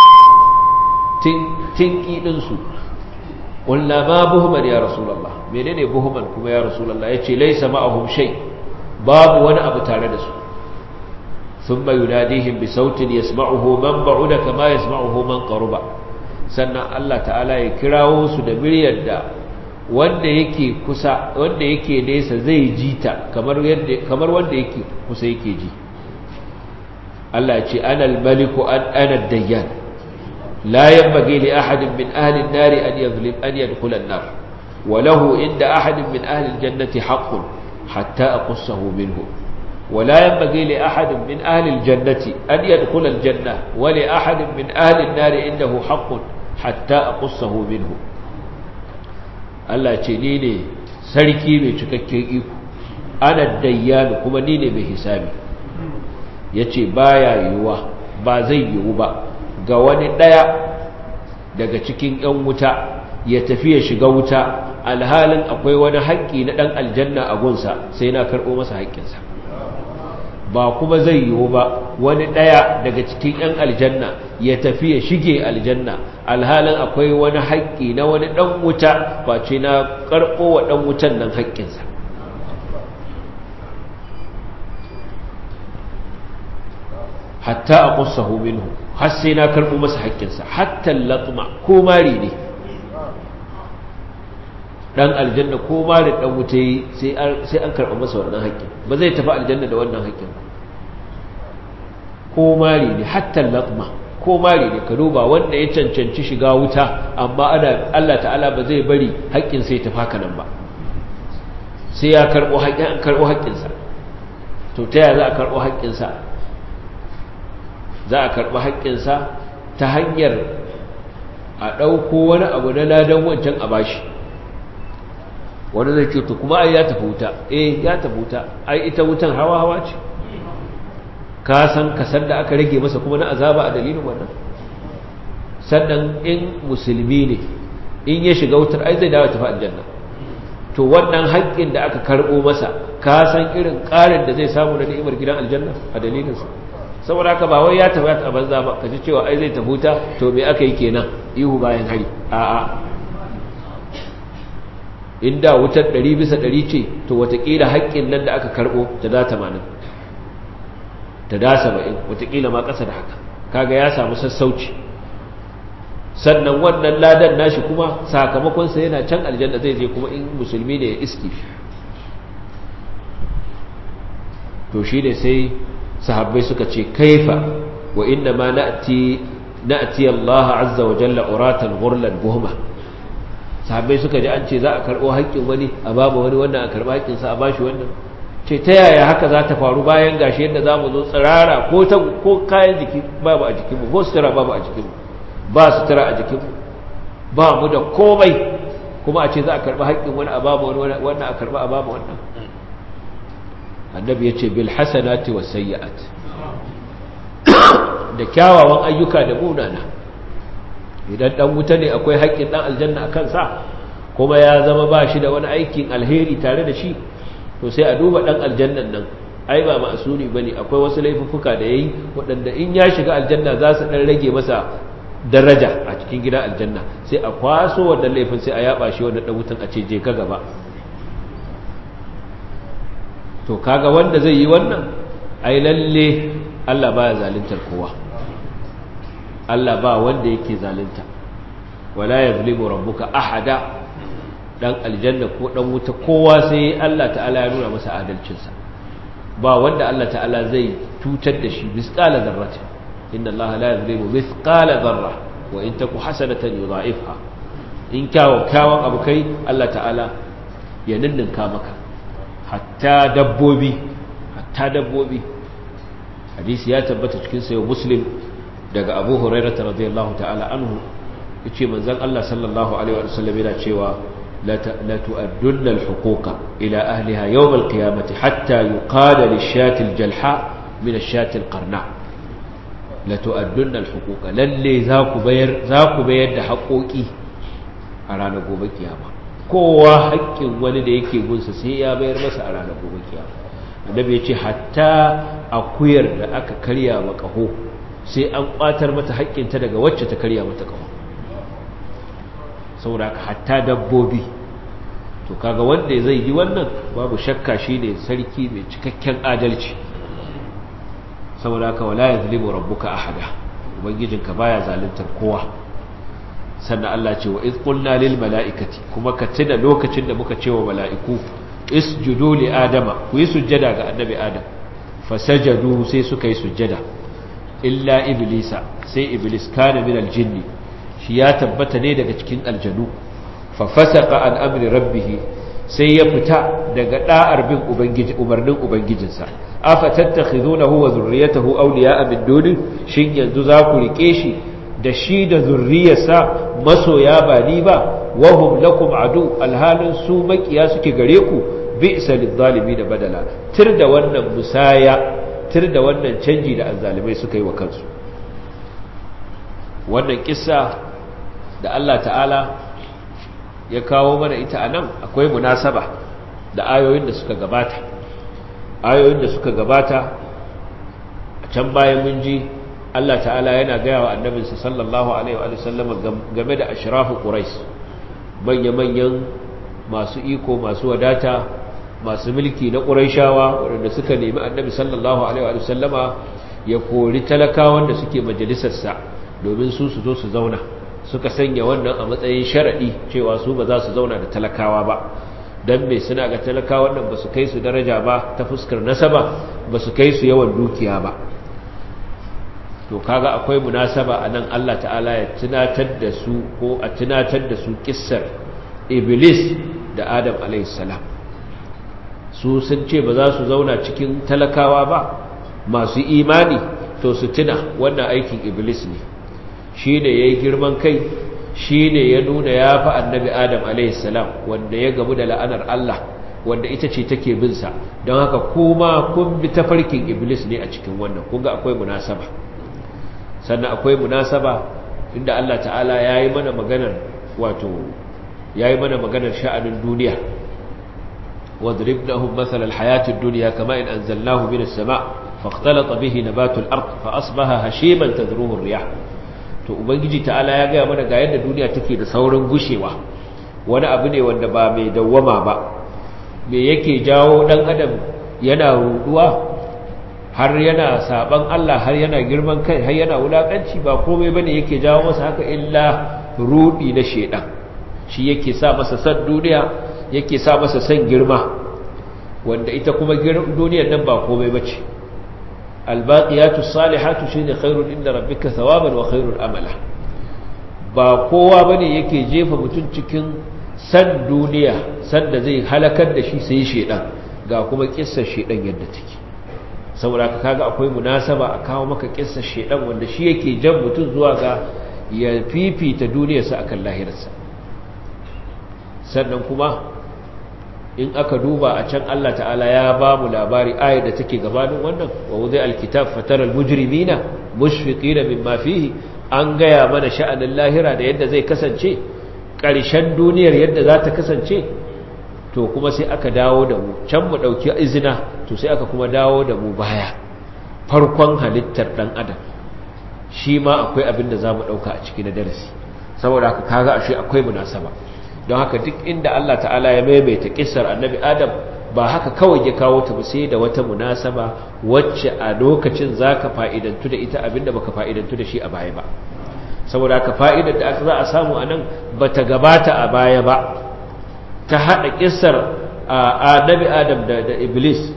tinki ɗinsu ƙulla ma buhman ya rasulallah menene buhman kuma ya rasulallah ya ce laisa ma'ahum shai babu wani abu tare da su ثم يناديهم بصوت يسمعه من بعد كما يسمعه من قرب sannan Allah ta'ala ya kirawo su da miryar da wanda yake kusa wanda yake nesa zai ji ta kamar yadda kamar wanda yake kusa yake ji Allah ya ce ana al-maliku ana ad-dayyan la yanbaghi li ahadin min ahli an-nar an yadhlim an yadkhula an-nar wa lahu inda ahadin min ahli al-jannati haqqun hatta aqussahu minhu ولا ينبغي لأحد من أهل الجنة أن يدخل الجنة ولأحد من أهل النار إنه حق حتى أقصه منه Allah ce ni ne sarki mai cikakken iko ana dayyanu kuma ni ne mai hisabi ya ce ba ya yiwuwa ba zai yiwu ba ga wani ɗaya daga cikin ‘yan wuta ya tafi ya shiga wuta alhalin akwai wani haƙƙi na ɗan aljanna a gunsa sai na karɓo masa haƙƙinsa ba kuma zai yiwu ba wani ɗaya daga cikin 'yan aljanna ya tafi ya shige aljanna alhalin akwai wani haƙƙi na wani ɗan wuta ba ce na karɓo wa ɗan wutan nan haƙƙinsa hatta a ƙusa minhu har sai na karɓo masa haƙƙinsa hatta latma ko mari ne dan aljanna ko ma da dan wuta yi sai an karɓa masa wannan haƙƙin ba zai tafi aljanna da wannan haƙƙin ba ko mari ne hatta latma ko mari ne ka duba wanda ya cancanci shiga wuta amma ana Allah ta'ala ba zai bari haƙƙin sai tafi haka nan ba sai ya karɓo haƙƙin an karɓo haƙƙinsa to ta yaya za a karɓo haƙƙinsa za a karɓi haƙƙinsa ta hanyar a ɗauko wani abu na ladan wancan a bashi wani zai ce to kuma ai ya tafi wuta eh ya tafi wuta ai ita wutan hawa hawa ce ka san kasar da aka rage masa kuma na azaba a dalilin wannan sannan in musulmi ne in ya shiga wutar ai zai dawo tafi aljanna to wannan haƙƙin da aka karɓo masa ka san irin ƙarin da zai samu na ni'imar gidan aljanna a dalilinsa saboda haka ba wai ya tafi a banza ba ka ji cewa ai zai tafi wuta to me aka yi kenan ihu bayan hari a'a inda wutar ɗari bisa ɗari ce to watakila haƙƙin nan da aka karɓo ta da tamanin ta da saba'in watakila ma ƙasa da haka kaga ya samu sassauci sannan wannan ladan nashi kuma sakamakonsa yana can aljanna zai je kuma in musulmi ne ya iski to shi ne sai sahabbai suka ce kaifa wa inna ma na'ti na'ti Allah azza wa jalla uratan ghurlan buhma sahabbai suka ji an ce za a karɓo haƙƙin wani a babu wani wannan a karɓa haƙƙinsa a bashi wannan ce ta yaya haka za ta faru bayan gashi yadda za mu zo tsirara ko ta ko kayan jiki babu a jikinmu ko sutura babu a jikinmu ba sutura a jikinmu ba mu da komai kuma a ce za a karɓi haƙƙin wani a babu wani wannan a karɓa a babu wannan annabi ya ce bil hasanati was sayyi'at da kyawawan ayyuka da munana idan dan wuta ne akwai haƙƙin dan aljanna a kansa kuma ya zama ba shi da wani aikin alheri tare da shi to sai a duba dan aljannan nan ai ba ma'asuri bane akwai wasu laifuffuka da yayi waɗanda in ya shiga aljanna za su dan rage masa daraja a cikin gidan aljanna sai a kwaso wannan laifin sai a yaba shi wannan dan wutan a ce je ka gaba to kaga wanda zai yi wannan ai lalle Allah baya zaluntar kowa Allah ba wanda yake zalunta wala yazlimu rabbuka ahada dan aljanna ko dan wuta kowa sai Allah ta'ala ya nuna masa adalcinsa ba wanda Allah ta'ala zai cutar da shi misqala dharrati inna Allah la yuzlimu mithqala dharra wa in taku hasanatan yudha'ifha in kawo kawon abu kai Allah ta'ala ya ninninka maka hatta dabbobi hatta dabbobi hadisi ya tabbata cikin sayo muslim daga abu hurairah radiyallahu ta'ala anhu yace manzon Allah sallallahu alaihi wa sallam yana cewa la tu'addunna al-huquqa ila ahliha yawm al-qiyamati hatta yuqala lish-shati al-jalha min ash-shati al-qarna la tu'addunna al-huquqa lalle za ku bayar za ku bayar da haƙoƙi a ranar gobe kiyama kowa haƙƙin wani da yake gunsa sai ya bayar masa a ranar gobe kiyama annabi ya ce hatta akuyar da aka karya wa ƙaho sai an ƙwatar mata haƙƙinta daga wacce ta karya mata ƙaho saboda hatta dabbobi to kaga wanda zai yi wannan babu shakka shine sarki mai cikakken adalci saboda haka wala yazlimu rabbuka ahada ubangijinka baya zaluntar kowa sannan Allah ce wa iz qulna lil mala'ikati kuma ka tuna lokacin da muka ce wa mala'iku isjudu li adama ku yi sujjada ga annabi adam fasajadu sai suka yi sujjada illa iblisa sai iblis kana min aljinni shi ya tabbata ne daga cikin aljanu fa fasaqa an amri rabbih sai ya fita daga da'ar bin ubangiji umarnin ubangijinsa afa tattakhidunahu wa zurriyatahu awliya'a min duni shin yanzu za ku rike shi da shi da zurriyarsa masoya ba ni ba wahum lakum adu alhalin su makiya suke gare ku bi'sa lidh da badala tir da wannan musaya tir da wannan canji da azzalimai suka yi wa kansu wannan kissa da Allah ta'ala ya kawo mana ita anan akwai munasaba da ayoyin da suka gabata ayoyin da suka gabata a can bayan mun ji Allah ta'ala yana gaya wa annabinsa sallallahu alaihi wa sallam game da ashrafu quraish manya-manyan masu iko masu wadata masu mulki na quraishawa waɗanda suka nemi annabi sallallahu alaihi wa sallama ya kori talakawan da suke majalisarsa domin su su zo su zauna suka sanya wannan a matsayin sharadi cewa su ba za su zauna da talakawa ba dan me suna ga talakawan nan ba su kai su daraja ba ta fuskar nasaba ba su kai su yawan dukiya ba to kaga akwai munasaba anan Allah ta'ala ya tunatar da su ko a tunatar da su kissar iblis da adam alaihissalam su sun ce ba za su zauna cikin talakawa ba masu imani to su tuna wannan aikin iblis ne shi ne ya yi girman kai shi ne ya nuna ya fi annabi adam alaihissalam wanda ya gamu da la'anar Allah wanda ita ce take binsa don haka kuma kun bi tafarkin iblis ne a cikin wannan kunga akwai munasaba sannan akwai munasaba inda Allah ta'ala ya yi mana maganar wato ya yi mana maganar sha'anin duniya wadrib na hun matsalar hayatun duniya kama in an zallahu min sama fakhtalata bihi nabatul ard fa asbaha hashiman tadruhu riyah to ubangiji ta'ala ya gaya mana ga yadda duniya take da saurin gushewa wani abu ne wanda ba mai dawwama ba me yake jawo dan adam yana ruduwa har yana saban Allah har yana girman kai har yana wulakanci ba komai bane yake jawo masa haka illa rudi na shedan shi yake sa masa san duniya yake sa masa san girma wanda ita kuma duniyar nan ba komai bace albaqiyatu salihatu shine khairun inda rabbika thawaban wa khairul amala ba kowa bane yake jefa mutun cikin san duniya san da zai halakar da shi sai shedan ga kuma kissar shedan yadda take saboda ka kaga akwai munasaba a kawo maka kissar shedan wanda shi yake jan mutum zuwa ga ya fifita duniyarsa akan lahirarsa sannan kuma in aka duba a can Allah ta'ala ya ba mu labari ayar da take gabanin wannan wa wuzai alkitab fataral mujrimina mushfiqina mimma fihi an gaya mana sha'anin lahira da yadda zai kasance ƙarshen duniyar yadda za ta kasance to kuma sai aka dawo da mu can mu ɗauki izina to sai aka kuma dawo da mu baya farkon halittar ɗan adam shi ma akwai abin da za mu ɗauka a ciki na darasi saboda haka kaga ashe akwai munasaba don haka duk inda Allah ta'ala ya maimaita kissar annabi adam ba haka kawai ya kawo ta ba sai da wata munasaba wacce a lokacin zaka fa'idantu da ita abinda baka fa'idantu da shi a baya ba saboda haka fa'idar da aka za a samu anan bata gabata a baya ba ta hada kissar annabi adam da, da iblis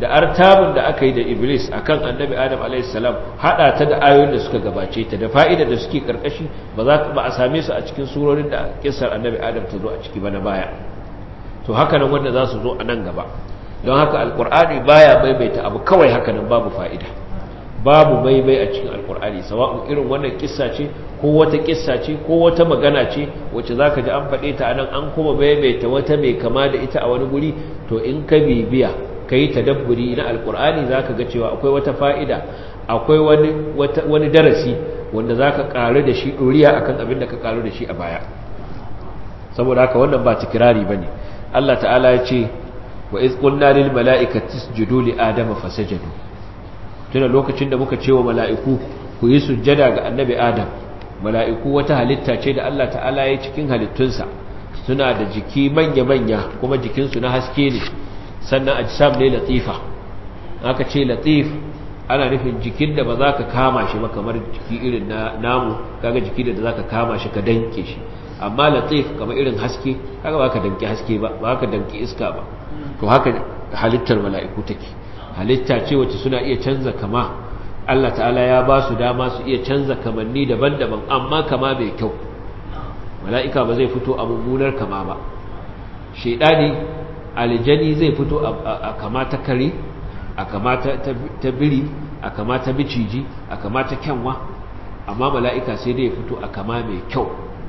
da artabun da aka yi da iblis akan annabi adam alaihissalam hada ta da ayoyin da suka gabace ta da fa'ida da suke karkashi ba za ba a same su a cikin surorin da kissar annabi adam ta zo a ciki ba na baya to haka nan wanda za su zo a nan gaba don haka alkur'ani baya maimaita abu kawai haka nan babu fa'ida babu maimai a cikin alkur'ani sawa'un irin wannan kissa ce ko wata kissa ce ko wata magana ce wacce zaka ji an faɗe ta anan an kuma maimaita wata mai kama da ita a wani guri to in ka bibiya kai tadabburi na alkur'ani zaka ga cewa akwai wata fa'ida akwai wani wani darasi wanda zaka karu da shi doriya akan abin da ka karu da shi a baya saboda haka wannan ba tikirari bane Allah ta'ala ya ce wa iz qulna lil mala'ikati isjudu li adama fasajadu tuna lokacin da muka ce wa mala'iku ku yi sujjada ga annabi adam mala'iku wata halitta ce da Allah ta'ala ya cikin halittunsa suna da jiki manya-manya kuma jikinsu na haske ne sannan ajsam ne latifa aka ce latif ana nufin jikin da ba za ka kama shi ba kamar jiki irin na namu kaga jiki da za ka kama shi ka danke shi amma latif kamar irin haske kaga ba ka danki haske ba ba ka danki iska ba to haka halittar mala'iku take halitta ce wacce suna iya canza kama Allah ta'ala ya ba su dama su iya canza kamanni daban-daban amma kama mai kyau mala'ika ba zai fito a mummunar kama ba shaidani aljani zai fito a kama ta kare a kama ta biri a kama ta biciji a kama ta kyanwa amma mala'ika sai dai fito a kama mai kyau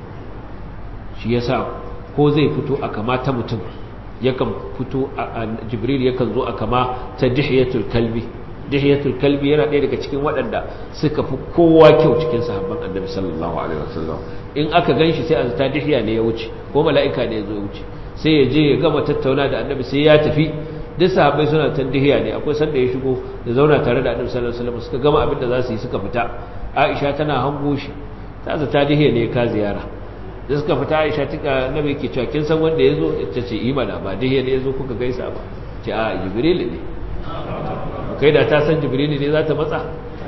shi yasa ko zai fito a kama ta mutum yakan fito a jibril yakan zo a kama ta dihiyatul kalbi dihiyatul kalbi yana ɗaya daga cikin waɗanda suka fi kowa kyau cikin sahabban annabi sallallahu alaihi wasallam in aka ganshi sai a zata dihiya ne ya wuce ko mala'ika ne ya zo ya wuce sai ya je ya gama tattauna da annabi sai ya tafi duk sahabbai suna tan dihiya ne akwai sanda ya shigo da zauna tare da annabi sallallahu alaihi wasallam suka gama abin da za su yi suka fita aisha tana hango shi ta zata dihiya ne ka ziyara da suka fita aisha tuka nabi yake cewa kin san wanda yazo ita ce imana ba dihiya ne yazo kuka gaisa ba ce a jibril ne kai da ta san jibril ne za ta matsa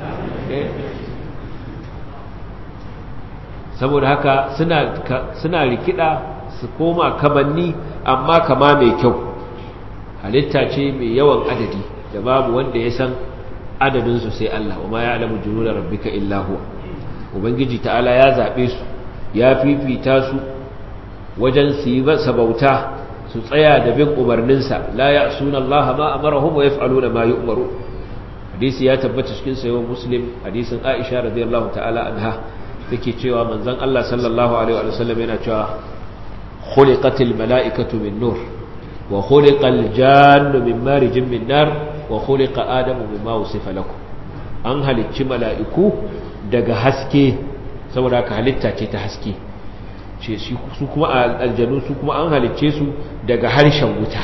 saboda haka suna suna rikida su koma kamanni amma kama mai kyau halitta ce mai yawan adadi da babu wanda ya san adadinsu sai Allah wa ma ya alamu junuda rabbika illa huwa ubangiji ta'ala ya zabe su ya fifita su wajen su yi masa bauta su tsaya da bin umarninsa la ya'suna Allah ma amarahum wa yaf'aluna ma yu'maru hadisi ya tabbata cikin sayyid muslim hadisin Aisha radiyallahu ta'ala anha take cewa manzon Allah sallallahu alaihi wa sallam yana cewa khuliqatil mala'ikatu min nur wa khuliqal jannu min marijin min nar wa khuliqa adamu mimma wusifa lakum an halicci mala'iku daga haske saboda ka halitta ce ta haske ce su kuma aljanu su kuma an halicce su daga harshen wuta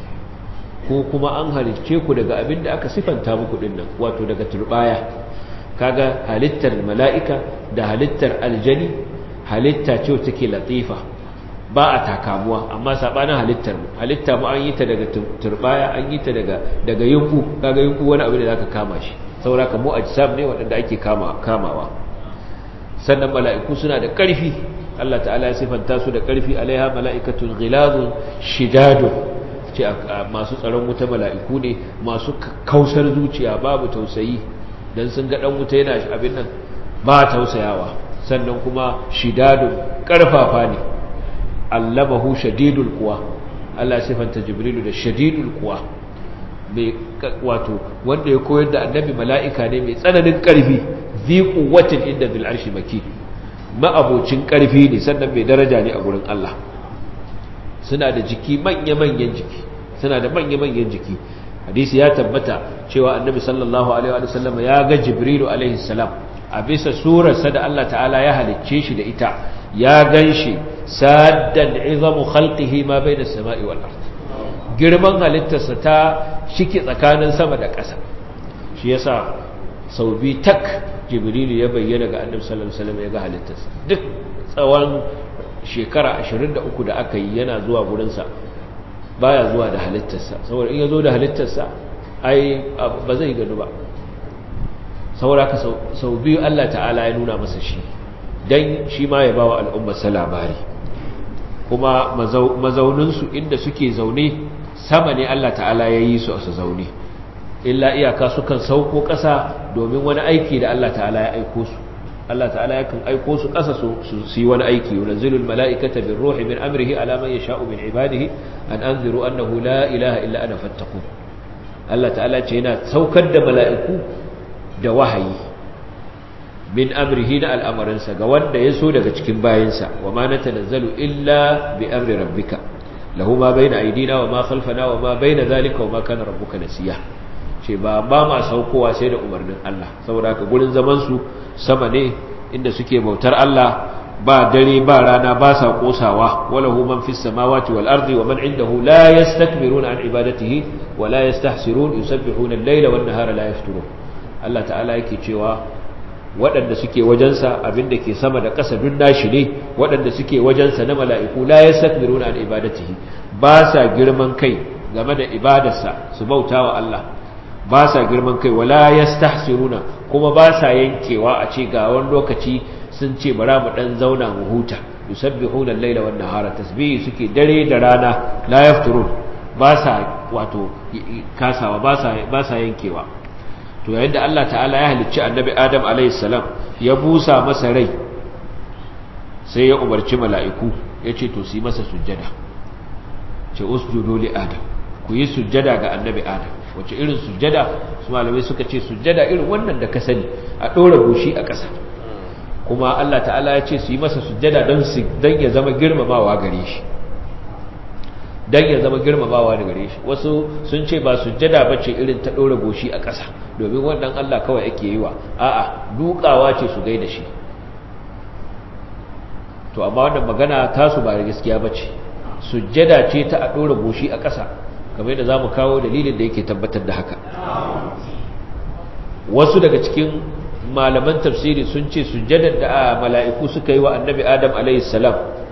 ko kuma an halicce ku daga abin da aka sifanta muku dinnan wato daga turbaya kaga halittar mala'ika da halittar aljani halitta ce wacce take latifa ba a takamuwa amma sabanin halittar mu halitta mu an yi ta daga turbaya an yi ta daga daga yunku kaga yunku wani abu da zaka kama shi saboda ka mu ajsam ne wanda ake kama kamawa sannan mala'iku suna da ƙarfi Allah ta'ala ya sifanta su da ƙarfi alaiha mala'ikatun ghilazun shidadun ce masu tsaron wuta mala'iku ne masu kausar zuciya babu tausayi dan sun ga dan wuta yana abin nan ba tausayawa sannan kuma shidadun ƙarfafa ne allamahu shadidul quwa Allah sifanta jibrilu da shadidul quwa mai wato wanda ya koyar da annabi mala'ika ne mai tsananin ƙarfi zi quwwatin inda bil arshi maki ma'abocin ƙarfi ne sannan mai daraja ne a gurin Allah suna da jiki manya-manyan jiki suna da manya-manyan jiki hadisi ya tabbata cewa annabi sallallahu alaihi wa sallam ya ga jibrilu alaihi salam a bisa surarsa da Allah ta'ala ya halicce shi da ita ya ganshi saddan izamu khalqihi ma bayna as-sama'i wal ard girman halittarsa ta shike tsakanin sama da ƙasa shi yasa sau bi tak jibrilu ya bayyana ga annabi sallallahu alaihi wasallam ya ga halittarsa duk tsawon shekara 23 da aka yi yana zuwa gurinsa baya zuwa da halittarsa saboda in ya zo da halittarsa ai ba zai gano ba saboda ka sau biyu Allah ta'ala ya nuna masa shi don shi ma ya ba wa al'ummarsa labari kuma mazauninsu inda suke zaune sama ne Allah ta'ala ya yi su a su zaune illa iyaka sukan sauko ƙasa domin wani aiki da Allah ta'ala ya aiko su Allah ta'ala yakan aiko su ƙasa su yi wani aiki yunzilul mala'ikata bir ruhi min amrihi ala man yasha'u min ibadihi an anziru annahu la ilaha illa ana fattaqun Allah ta'ala ce yana saukar da mala'iku da wahayi min amrihi na al'amarinsa ga wanda ya so daga cikin bayansa wa ma natanazzalu illa bi amri rabbika lahu ma bayna aydina wa ma khalfana wa ma bayna zalika wa ma kana rabbuka nasiya ce ba ba ma saukowa sai da umarnin Allah saboda haka gurin zaman su sama ne inda suke bautar Allah ba dare ba rana ba sa kosawa walahu man fis samawati wal ardi wa man indahu la yastakbiruna an ibadatihi wa la yastahsirun yusabbihuna al-layla wan nahara la yafturun Allah ta'ala yake cewa waɗanda suke wajensa abinda ke sama da ƙasa duk nashi ne waɗanda suke wajensa na mala'iku la yastakbiruna an ibadatihi ba sa girman kai game da ibadarsa su bautawa Allah ba sa girman kai wala yastahsiruna kuma ba sa yankewa a ce ga wani lokaci sun ce bara mu dan zauna mu huta yusabbihuna al-laila wan nahara tasbihi suke dare da rana la yafturun ba sa wato kasawa ba sa ba sa yankewa to yayin da Allah ta'ala ya halicci annabi Adam alayhi salam ya busa masa rai sai ya umarci mala'iku yace to su yi masa sujjada ce usjudu li adam ku yi sujjada ga annabi Adam wace irin sujjada su malamai suka ce sujjada irin wannan da ka sani a ɗora goshi a ƙasa kuma Allah ta'ala ya ce su yi masa sujjada don ya zama girmamawa gare shi don ya zama girmamawa da gare shi wasu sun ce ba sujjada ba ce irin ta ɗora goshi a ƙasa domin wannan Allah kawai ake yi wa a'a dukawa ce su gaida shi to amma wannan magana tasu ba da gaskiya ba ce sujjada ce ta a ɗora goshi a ƙasa kamar yadda za mu kawo dalilin da yake tabbatar da haka wasu daga cikin malaman tafsiri sun ce sujjadar da mala'iku suka yi wa annabi adam alaihissalam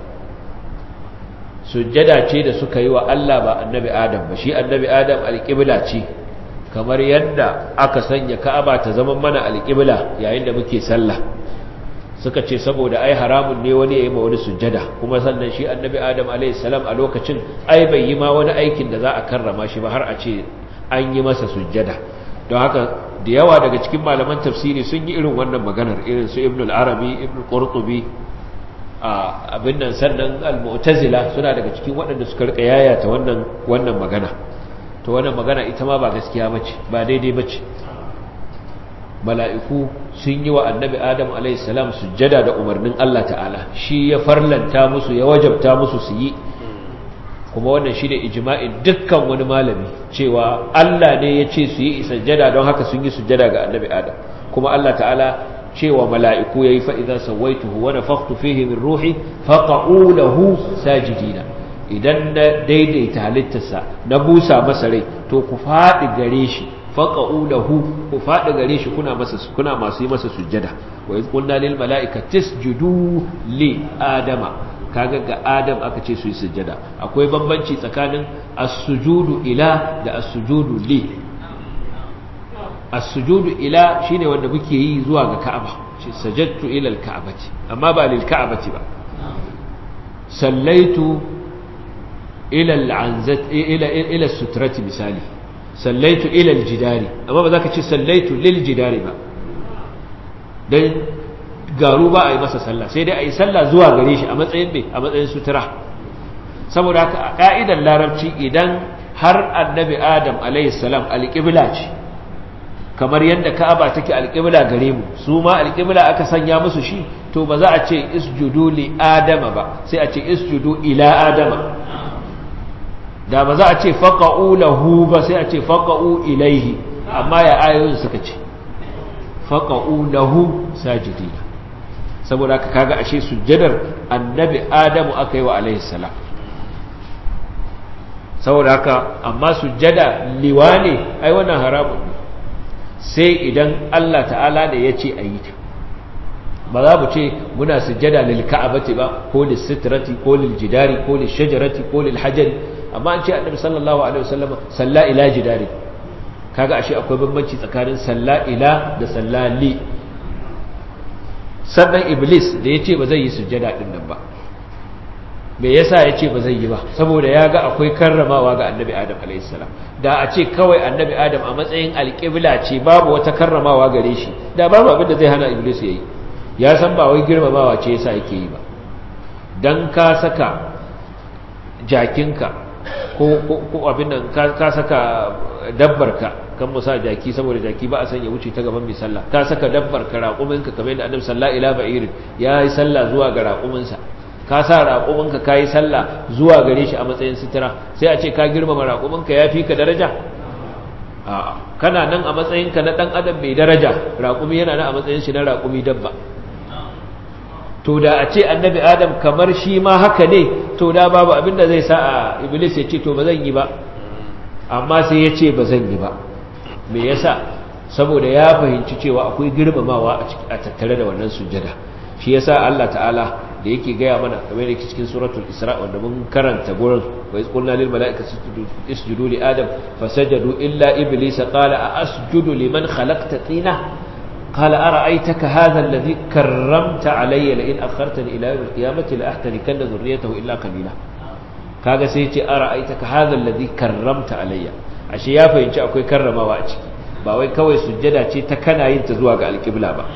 sujjada ce da suka yi wa Allah ba annabi adam ba shi annabi adam alƙibla ce kamar yadda aka sanya ka'aba ta zama mana alƙibla yayin da muke sallah suka ce saboda ai haramun ne wani ya yi ma wani sujjada kuma sannan shi annabi adam alaihissalam a lokacin ai bai yi ma wani aikin da za a karrama shi ba har a ce an yi masa sujjada don haka da yawa daga cikin malaman tafsiri sun yi irin wannan maganar irin su ibn al-arabi ibn qurtubi a abin nan sannan al-mu'tazila suna daga cikin waɗanda suka rika yayata wannan wannan magana to wannan magana ita ma ba gaskiya bace ba daidai bace mala'iku sun yi wa annabi adam alayhi salam sujjada da umarnin Allah ta'ala shi ya farlanta musu ya wajabta musu su yi kuma wannan shi ne ijma'in dukkan wani malami cewa Allah ne ya ce su yi sujjada don haka sun yi sujjada ga annabi adam kuma Allah ta'ala cewa mala'iku yayi fa idza sawaituhu wa nafakhtu fihi min ruhi faqa'u lahu sajidina idan na daidaita halittarsa na busa masa rai to ku faɗi gare shi faqa'u lahu ku faɗi gare shi kuna masa kuna masu yi masa sujjada wa iz qulna lil mala'ikati isjudu li adama kaga ga adam aka ce su yi sujjada akwai bambanci tsakanin as-sujudu ila da as-sujudu li as-sujudu ila shine wanda muke yi zuwa ga Ka'aba shi sajadtu ila al-Ka'bati amma ba lil Ka'bati ba sallaitu ila al-anzat ila ila sutrati misali sallaitu ila al-jidari amma ba zaka ce sallaitu lil jidari ba dan garu ba a yi masa sallah sai dai a yi sallah zuwa gare shi a matsayin mai a matsayin sutura saboda haka a ƙa'idar larabci idan har annabi adam alaihissalam alƙibla ce kamar yadda ka'aba take alƙibla gare mu su ma alƙibla aka sanya musu shi to ba za a ce isjudu li adama ba sai a ce isjudu ila adama da ba za a ce faqa'u lahu ba sai a ce faqa'u ilaihi amma ya ayoyin suka ce faqa'u lahu sajidina saboda haka kaga ashe sujjadar annabi adamu aka yi wa alaihi salam saboda haka amma sujjada liwane ai wannan haramun ne sai idan Allah ta'ala da ya ce a yi ta ba za mu ce muna sujjada lil ka'abati ba ko lil sitrati ko lil jidari ko lil shajarati ko lil hajari amma an ce annabi sallallahu alaihi wasallam salla ila jidari kaga ashe akwai bambanci tsakanin salla ila da salla li sannan iblis da ya ce ba zai yi sujjada ɗin nan ba me yasa ya ce ba zai yi ba saboda ya ga akwai karramawa ga annabi adam alaihissalam da a ce kawai annabi adam a matsayin alƙibla ce babu wata karramawa gare shi da babu abin da zai hana iblis ya yi ya san ba wai girmamawa ce yasa yake yi ba dan ka saka jakinka ko abin nan ka saka dabbarka kan musa jaki saboda jaki ba a san ya wuce ta gaban mai sallah ka saka dabbarka raƙuminka kamar yadda annabi sallallahu alaihi wa sallam ya yi sallah zuwa ga raƙuminsa ka sa raƙuminka ka yi sallah zuwa gare shi a matsayin sutura sai a ce ka girmama raƙuminka ya fi ka daraja kana nan a matsayinka na ɗan adam mai daraja raƙumi yana nan a matsayin shi na raƙumi dabba to da a ce annabi adam kamar shi ma haka ne to da babu abinda zai sa a iblis ya ce to ba zan yi ba amma sai ya ce ba zan yi ba me yasa saboda ya fahimci cewa akwai girmamawa a tattare da wannan sujjada shi yasa Allah ta'ala da yake gaya mana kamar yake cikin suratul isra wanda mun karanta gurin wa iz qulna lil mala'ikati isjudu li adam fasajadu illa iblisa qala a asjudu liman khalaqta tina qala ara'aytaka hadha alladhi karramta alayya la in akhartani ila yawm al-qiyamati la ahtanikanna dhurriyyatahu illa qalila kaga sai ce ara'aytaka hadha alladhi karramta alayya ashe ya fahimci akwai karramawa a ciki ba wai kawai sujjada ce ta kana yin ta zuwa ga alƙibla ba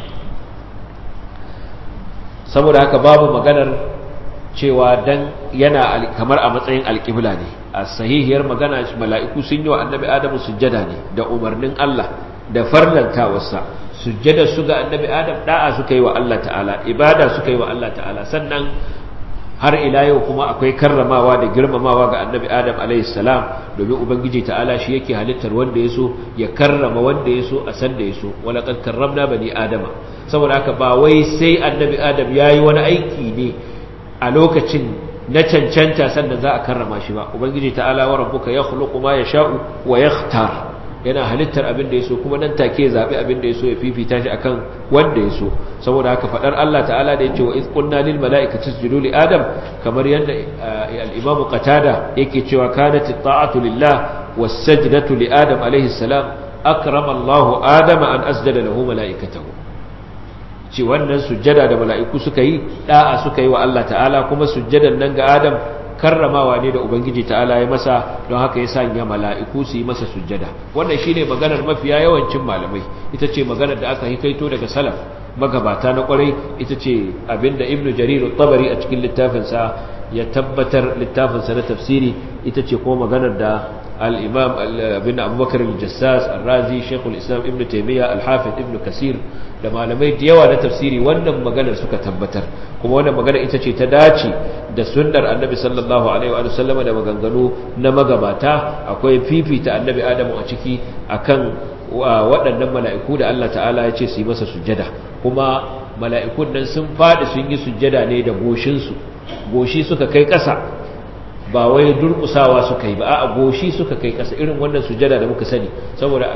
saboda haka babu maganar cewa dan yana kamar a matsayin alƙibla ne a sahihiyar magana mala'iku sun yi wa annabi adamu sujjada ne da umarnin Allah da farlantawarsa sujjada su ga annabi adam da'a suka yi wa Allah ta'ala ibada suka yi wa Allah ta'ala sannan har ila yau kuma akwai karramawa da girmamawa ga annabi adam alaihissalam domin ubangiji ta'ala shi yake halittar wanda ya so ya karrama wanda ya so a san da ya so walaƙar karramna bani adama saboda haka ba wai sai annabi adam ya yi wani aiki ne a lokacin na cancanta sannan za a karrama shi ba ubangiji ta'ala wa rabbuka ya khuluqu ma yasha'u wa yakhtar yana halittar abin da ya so kuma nan take zaɓi abin da ya so ya fifita shi akan wanda ya so saboda haka faɗar Allah ta'ala da ya ce wa iz qulna lil mala'ikati isjudu li adam kamar yadda al-imam qatada yake cewa kanat ta'atu lillah was sajdatu li adam alayhi salam akrama Allah adama an asjada lahu mala'ikatahu ce wannan sujjada da mala'iku suka yi da'a suka yi wa Allah ta'ala kuma sujjadan nan ga adam karramawa ne da ubangiji ta'ala ya masa don haka ya sanya mala'iku su yi masa sujjada wannan shine maganar mafiya yawancin malamai ita ce maganar da aka hikaito daga salaf magabata na kwarai ita ce abinda ibnu jarir tabari a cikin littafinsa ya tabbatar littafinsa na tafsiri ita ce kuma maganar da al-imam abin abubakar al-jassas al-razi shekul islam ibnu taimiyya al-hafiz ibnu kasir da malamai da yawa na tafsiri wannan maganar suka tabbatar kuma wannan maganar ita ce ta dace da sunnar annabi sallallahu alaihi wa sallam da maganganu na magabata akwai fifita annabi adamu a ciki akan waɗannan mala'iku da Allah ta'ala ya ce su yi masa sujjada kuma mala'ikun nan sun faɗi sun yi sujjada ne da goshinsu goshi suka kai ƙasa ba wai durƙusawa suka yi ba a goshi suka kai ƙasa irin wannan sujjada da muka sani saboda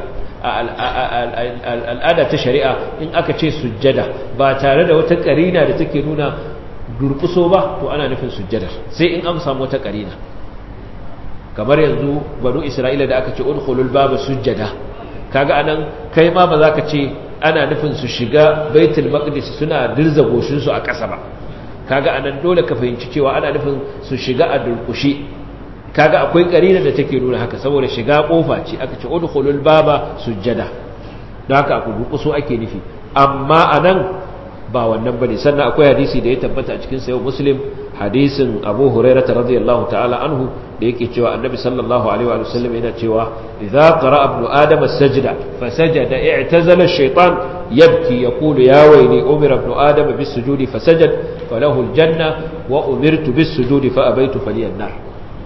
al'ada ta shari'a in aka ce sujjada ba tare da wata ƙarina da take nuna durƙuso ba to ana nufin sujjadar sai in an samu wata ƙarina kamar yanzu banu isra'ila da aka ce udkhulul baba sujjada kaga anan kai ma ba za ka ce ana nufin su shiga baitul maqdis suna dirza goshin su a ƙasa ba kaga anan dole ka fahimci cewa ana nufin su shiga a durƙushe kaga akwai karina da take nuna haka saboda shiga kofa ce aka ce udkhulul baba sujjada don haka aku durƙuso ake nufi amma anan ba wannan bane sannan akwai hadisi da ya tabbata a cikin sayyid muslim hadisin abu hurairah radiyallahu ta'ala anhu da yake cewa annabi sallallahu alaihi wa sallam yana cewa idza qara ibnu adam as-sajda fasajada i'tazala ash-shaytan yabki yaqulu ya wayli umira ibnu adam bis-sujudi fasajad falahu al-janna wa umirtu bis-sujudi fa abaytu faliyan nar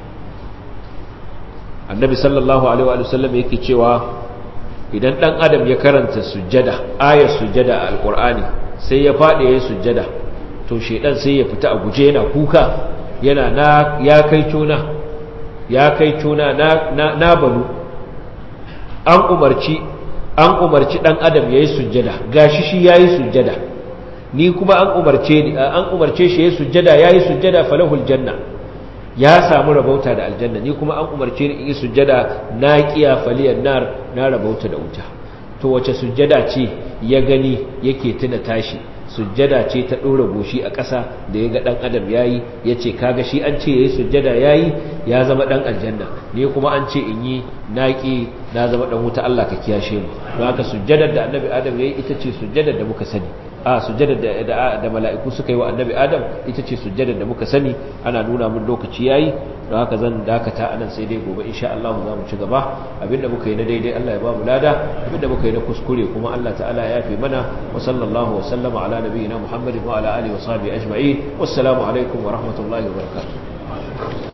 annabi sallallahu alaihi wa sallam yake cewa idan dan adam ya karanta sujjada ayar sujjada a alqur'ani sai ya fadi yayin sujjada to shedan sai ya fita a guje yana kuka yana na ya kai cona ya kai cona na na, na banu an umarci an umarci dan adam yayi sujjada gashi shi yayi sujjada ni kuma an umarce ni an umarce shi yayi sujjada yayi sujjada falahul janna ya samu rabauta da aljanna ni kuma an umarce ni in yi sujjada na kiya faliyan nar na rabauta da wuta to wace sujjada ce ya gani yake tuna tashi sujjada ce ta ɗora goshi a ƙasa da ya ga ɗan adam ya yi ya ce kaga shi an ce ya yi sujjada ya yi ya zama ɗan aljanna ne kuma an ce in yi naƙi na zama ɗan wuta Allah ka kiyashe mu don haka sujjadar da annabi adam ya yi ita ce sujjadar da muka sani a sujjadar da, da, mala'iku suka yi wa annabi adam ita ce sujjadar da muka sani ana nuna mun lokaci ya yi don haka zan dakata anan sai dai gobe insha Allah za mu ci gaba abinda muka yi na daidai Allah ya ba mu lada abinda muka yi na kuskure kuma Allah ta'ala ya yafe mana wa sallallahu wa sallama ala nabiyyina Muhammadin wa ala alihi wa sahbihi ajma'in wassalamu alaikum wa rahmatullahi wa barakatuh